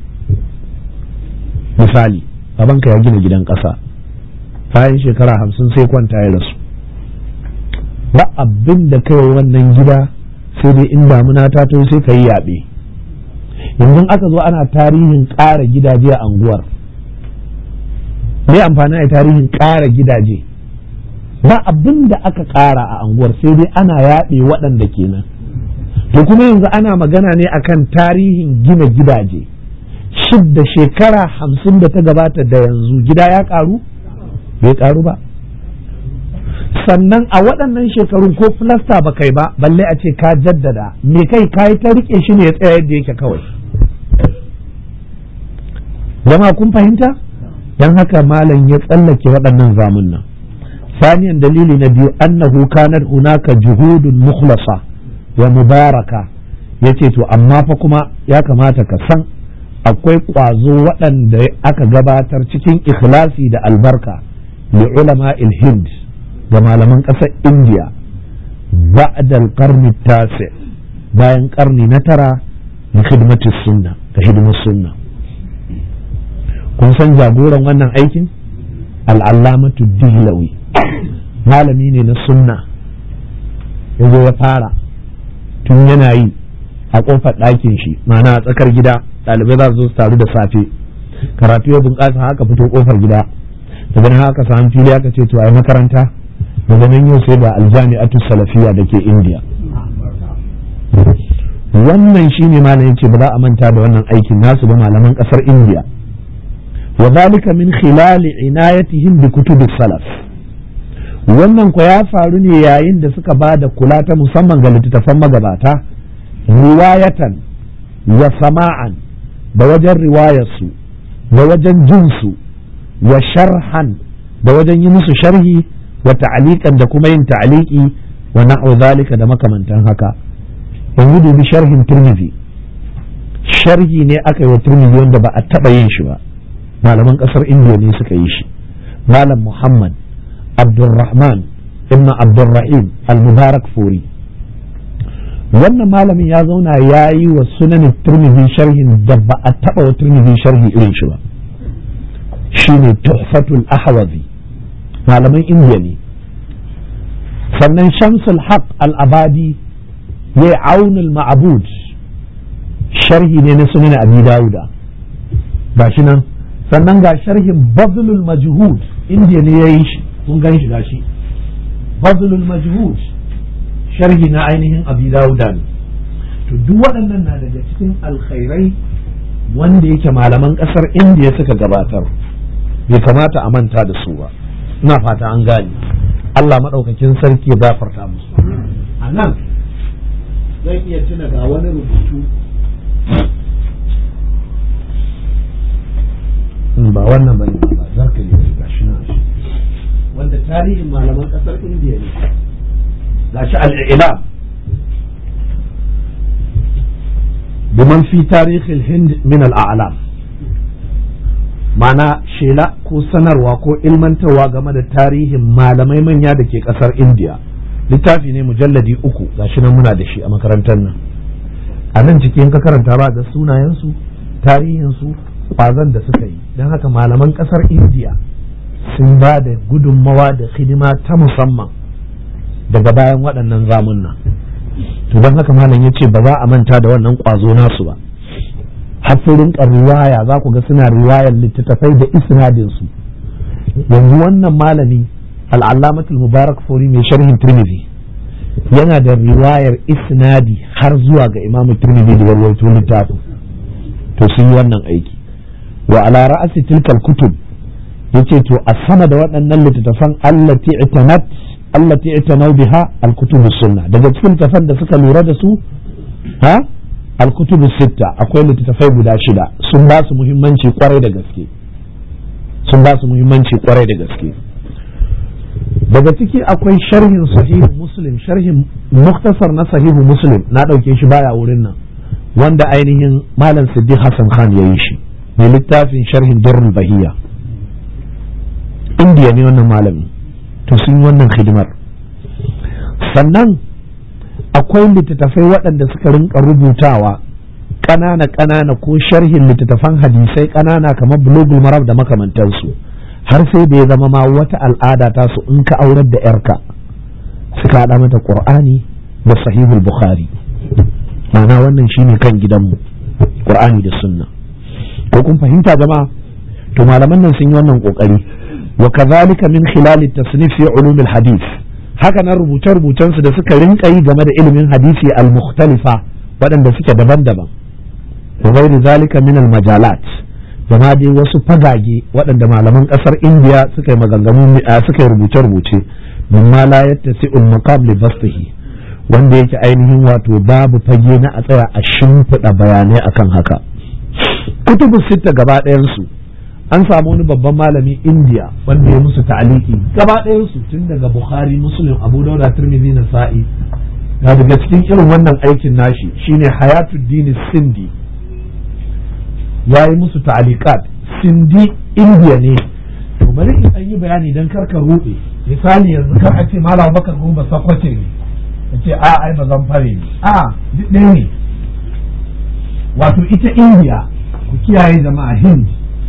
A: misali babanka ya gina gidan ƙasa bayan shekara hamsin sai kwanta ya rasu ba abin da kai wannan gida sai dai in damuna ta to sai ka yi yaɓe yanzu aka zo ana tarihin ƙara gidaje a anguwar me amfani a tarihin ƙara gidaje ba abin da aka ƙara a anguwar sai dai ana yaɓe waɗanda kenan to kuma yanzu ana magana ne akan tarihin gina gidaje shidda shekara hamsin da ta gabata da yanzu gida ya ƙaru bai ƙaru ba sannan a waɗannan shekarun ko filasta ba kai ba balle a ce ka jaddada me kai ka yi ta rike shi ne ya tsaya yadda yake kawai jama kun fahimta don haka malam ya tsallake waɗannan zamun nan saniyan dalili na biyu annahu kanar hunaka juhudun mukhlasa wa mubaraka yace to amma fa kuma ya kamata ka san akwai ƙwazo waɗanda aka gabatar cikin ikhlasi da albarka li ulama hind ga malaman ƙasar indiya ba'dal qarni tasi bayan ƙarni na tara da hidimatu sunna da hidimar sunna kun san jagoran wannan aikin al'allamatu dihlawi malami ne na sunna ya zo ya fara tun yana yi a ƙofar ɗakin shi ma'ana a tsakar gida ɗalibai za su zo su taru da safe karatu ya bunƙasa haka fito ƙofar gida daga nan haka samu fili aka ce to a yi makaranta daga nan yau sai da aljami'atu salafiya da ke indiya wannan shine malam yace ba za a manta da wannan aikin nasu ba malaman ƙasar indiya wa zalika min khilali inayatihim bi kutubi salaf wannan ko ya faru ne yayin da suka ba da kula ta musamman ga littattafan magabata riwayatan wa sama'an da wajen riwayarsu da wajen jinsu wa sharhan da wajen yi musu sharhi wa ta'aliqan da kuma yin ta'aliki wa na'u zalika da makamantan haka yanzu dubi sharhin turmizi sharhi ne aka yi wa turmizi wanda ba a taba yin shi ba malaman kasar indiya ne suka yi shi malam muhammad abdulrahman ibn abdulrahim al-mubarak furi wannan malamin ya zauna ya yi wa sunanin turmizi sharhin da ba a taba wa turmizi sharhi irin shi ba shine tuhfatul ahwazi malaman indiya ne sannan shamsul haq al-abadi ya yi aunul ma'abud sharhi ne na sunan abi dawuda ba shi nan sannan ga sharhin bazlul majhud indiya ne ya yi shi kun gan shi gashi
B: bazlul majhud sharhi na ainihin abi dawuda ne to duk waɗannan na daga cikin alkhairai wanda yake malaman ƙasar indiya suka gabatar bai kamata a manta da su ba ina fata an gane Allah maɗaukakin sarki ya gafarta musu a nan zan iya tuna ga wani rubutu ba wannan bane ba za ka yi ga shi na shi wanda tarihin malaman ƙasar indiya ne ga shi al'ilam biman fi tarihin hind min al'alam mana shela ko sanarwa ko ilmantarwa game da tarihin malamai manya da ke kasar indiya littafi ne mujalladi uku gashi nan muna da shi a makarantar nan a nan cikin ka karanta ba da sunayensu tarihinsu kwazon da suka yi don haka malaman kasar indiya sun ba da gudunmawa da hidima ta musamman daga bayan waɗannan zamunna to don haka malam ya ce ba za a manta da wannan kwazo nasu ba hafirin riwaya za ku ga suna riwayar littattafai da isnadinsu yanzu wannan malami al'allamatul mubarak fori mai sharhin tirmidhi yana da riwayar isnadi har zuwa ga imam tirmidhi da yarwaito littafin to sun yi wannan aiki wa ala ra'asi tilkal kutub yace to a sama da waɗannan littattafan allati itanat allati itanau biha al-kutub sunna daga cikin littattafan da suka lura da su ha alkutubu sitta akwai littattafai guda shida sun ba su muhimmanci kwarai da gaske sun ba su muhimmanci kwarai da gaske daga ciki akwai sharhin sahihu muslim sharhin muktasar na sahihu muslim na ɗauke shi baya wurin nan wanda ainihin malam siddiq hassan khan ya yi shi mai littafin sharhin durrul bahiya indiya ne wannan malami to sun yi wannan hidimar sannan akwai littattafai waɗanda suka rinka rubutawa ƙanana ƙanana ko sharhin littattafan hadisai ƙanana kamar bulogul marab da makamantansu har sai da ya zama ma wata al'ada ta su in ka aurar da yarka suka haɗa mata ƙur'ani da sahihul bukhari ma'ana wannan shine kan gidanmu ƙur'ani da sunna ko kun fahimta jama'a to malaman nan sun yi wannan ƙoƙari wa kazalika min khilali tasnif fi ulumil hadith haka nan rubuce-rubucensu da suka rinka yi game da ilimin hadisi al-mukhtalifa waɗanda suke daban-daban wa ghairi zalika min al-majalat da ma dai wasu fagage waɗanda malaman ƙasar indiya suka yi maganganu suka yi rubuce-rubuce min ma la yattasi'ul maqam li bastihi wanda yake ainihin wato babu fage na a tsaya a shimfiɗa bayanai akan haka kutubu sitta gaba ɗayansu an samu wani babban malami indiya wanda ya musu ta'aliki gaba ɗayansu tun daga bukhari muslim abu dauda tirmidhi na sa'i na daga cikin irin wannan aikin nashi shine hayatuddin sindi ya yi musu ta'alikat sindi indiya ne to bari in an yi bayani don karka ruɗe misali yanzu kar a ce malam bakar gumba sakwace ne a ce a ai ba zan fare ne a duk ɗaya ne wato ita indiya ku kiyaye jama'a hind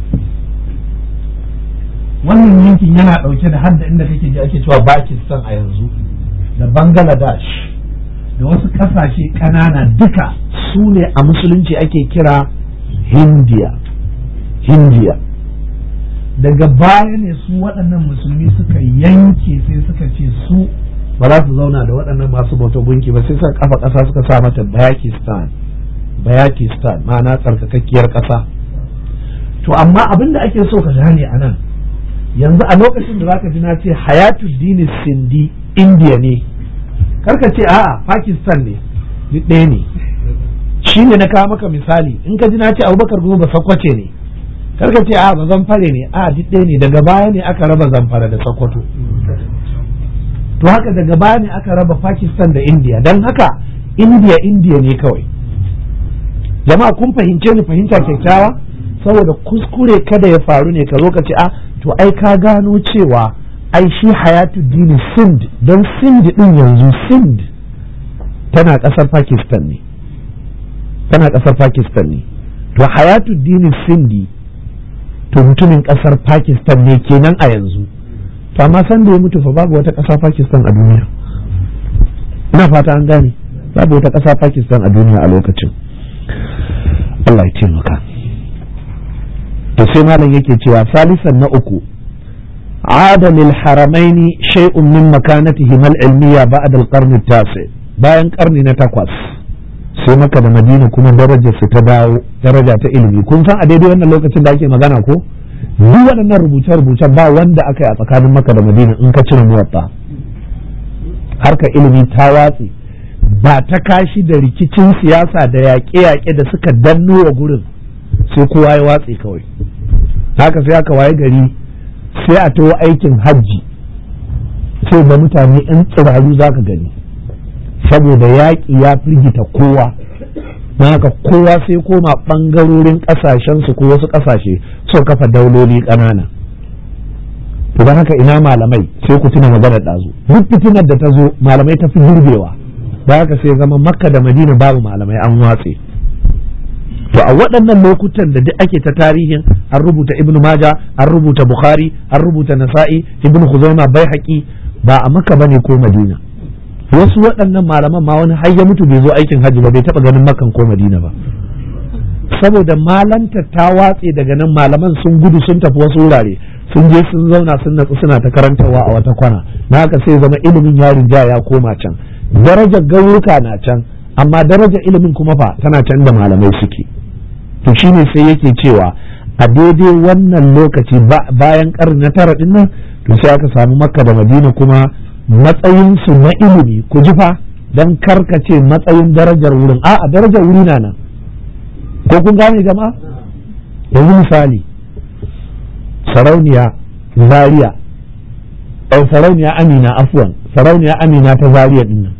B: wannan yankin yana ɗauke da hadda inda kake ji ake cewa Pakistan a yanzu da Bangladesh da wasu ƙasashe ƙanana duka su ne a musulunci ake kira Hindiya Hindiya daga baya ne su waɗannan musulmi suka yanke sai suka ce su ba za su zauna da waɗannan masu bauta gunki ba sai suka kafa ƙasa suka sa mata Bayakistan Bayakistan ma'ana tsarkakakkiyar ƙasa to amma abin da ake so ka gane a nan yanzu a lokacin da zaka ji na ce hayatu dini sindi indiya ne karka ce a'a pakistan ne duk ɗaya ne shi ne na kawo maka misali in ka ji na ce abubakar goma ba sakwace ne karka ce a'a ba zamfare ne a duk ɗaya ne daga baya ne aka raba zamfara da sakwato to haka daga baya ne aka raba pakistan da indiya don haka indiya indiya ne kawai jama'a kun fahimce ni fahimta kyakkyawa saboda kuskure kada ya faru ne ka zo ka ce a to ai ka gano cewa ai shi hayatu dini sind don sind din yanzu sind tana kasar pakistan ne tana kasar pakistan ne to hayatu dini sindi to mutumin kasar pakistan ne kenan a yanzu to amma san da ya mutu fa babu wata kasa pakistan a duniya ina fata an gane babu wata kasa pakistan a duniya a lokacin Allah ya taimaka to sai malam yake cewa salisan na uku
A: عاد للحرمين شيء من مكانتهما العلمية بعد القرن التاسع bayan karni na takwas sai maka da madina kuma darajar su ta dawo daraja ta ilimi kun san a daidai wannan lokacin da ake magana ko duk waɗannan rubuce-rubuce ba wanda aka yi a tsakanin maka da madina in ka cire muwatta harkar ilimi ta watse ba ta kashi da rikicin siyasa da yaƙe-yaƙe da suka danno wa gurin sai kowa ya watse kawai haka sai aka waye gari sai a tawo aikin hajji sai da mutane 'yan tsiraru za ka gani saboda yaƙi ya firgita kowa na haka kowa sai koma ɓangarorin ƙasashensu ko wasu ƙasashe so kafa dauloli ƙanana to don haka ina malamai sai ku tuna maganar ɗazu duk fitinar da ta zo malamai ta fi girbewa da haka sai zama makka da madina babu malamai an watse to a waɗannan lokutan da duk ake ta tarihin an rubuta ibnu maja an rubuta bukhari an rubuta nasa'i ibnu khuzaima bai ba a makka bane ko madina wasu waɗannan malaman ma wani har ya mutu bai zo aikin hajji ba bai taɓa ganin makan ko madina ba saboda malanta ta watse daga nan malaman sun gudu sun tafi wasu wurare sun je sun zauna sun natsu suna ta karantarwa a wata kwana na haka sai zama ilimin yarin ja ya koma can darajar gauruka na can amma darajar ilimin kuma fa tana can da malamai suke to shine sai yake cewa a daidai wannan lokaci bayan karni na tara din nan to sai aka samu makka da madina kuma matsayinsu na ilimi ku ji fa don karkace matsayin darajar wurin a darajar wuri na nan ko kun gane jama'a yanzu misali sarauniya zaria ɗan sarauniya amina afwan sarauniya amina ta zaria din nan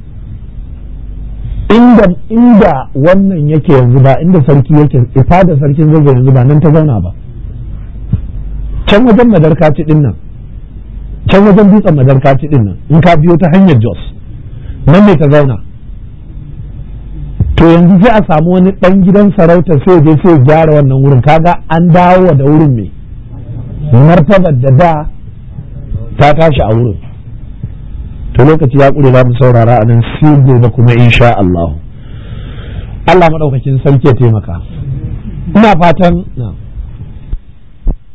A: inda inda wannan yake yanzu ba inda sarki yake ifa da sarkin zazzau yanzu ba nan ta zauna ba can wajen madarkaci din nan can wajen dutsen madarkaci din nan in ka biyo ta hanyar jos nan ne ta zauna to yanzu sai a samu wani dan gidan sarauta sai je sai gyara wannan wurin kaga an dawo da wurin mai martabar da da ta tashi a wurin to lokaci ya kure za mu saurara a nan sai gobe kuma insha Allah Allah madaukakin sarki ya taimaka ina fatan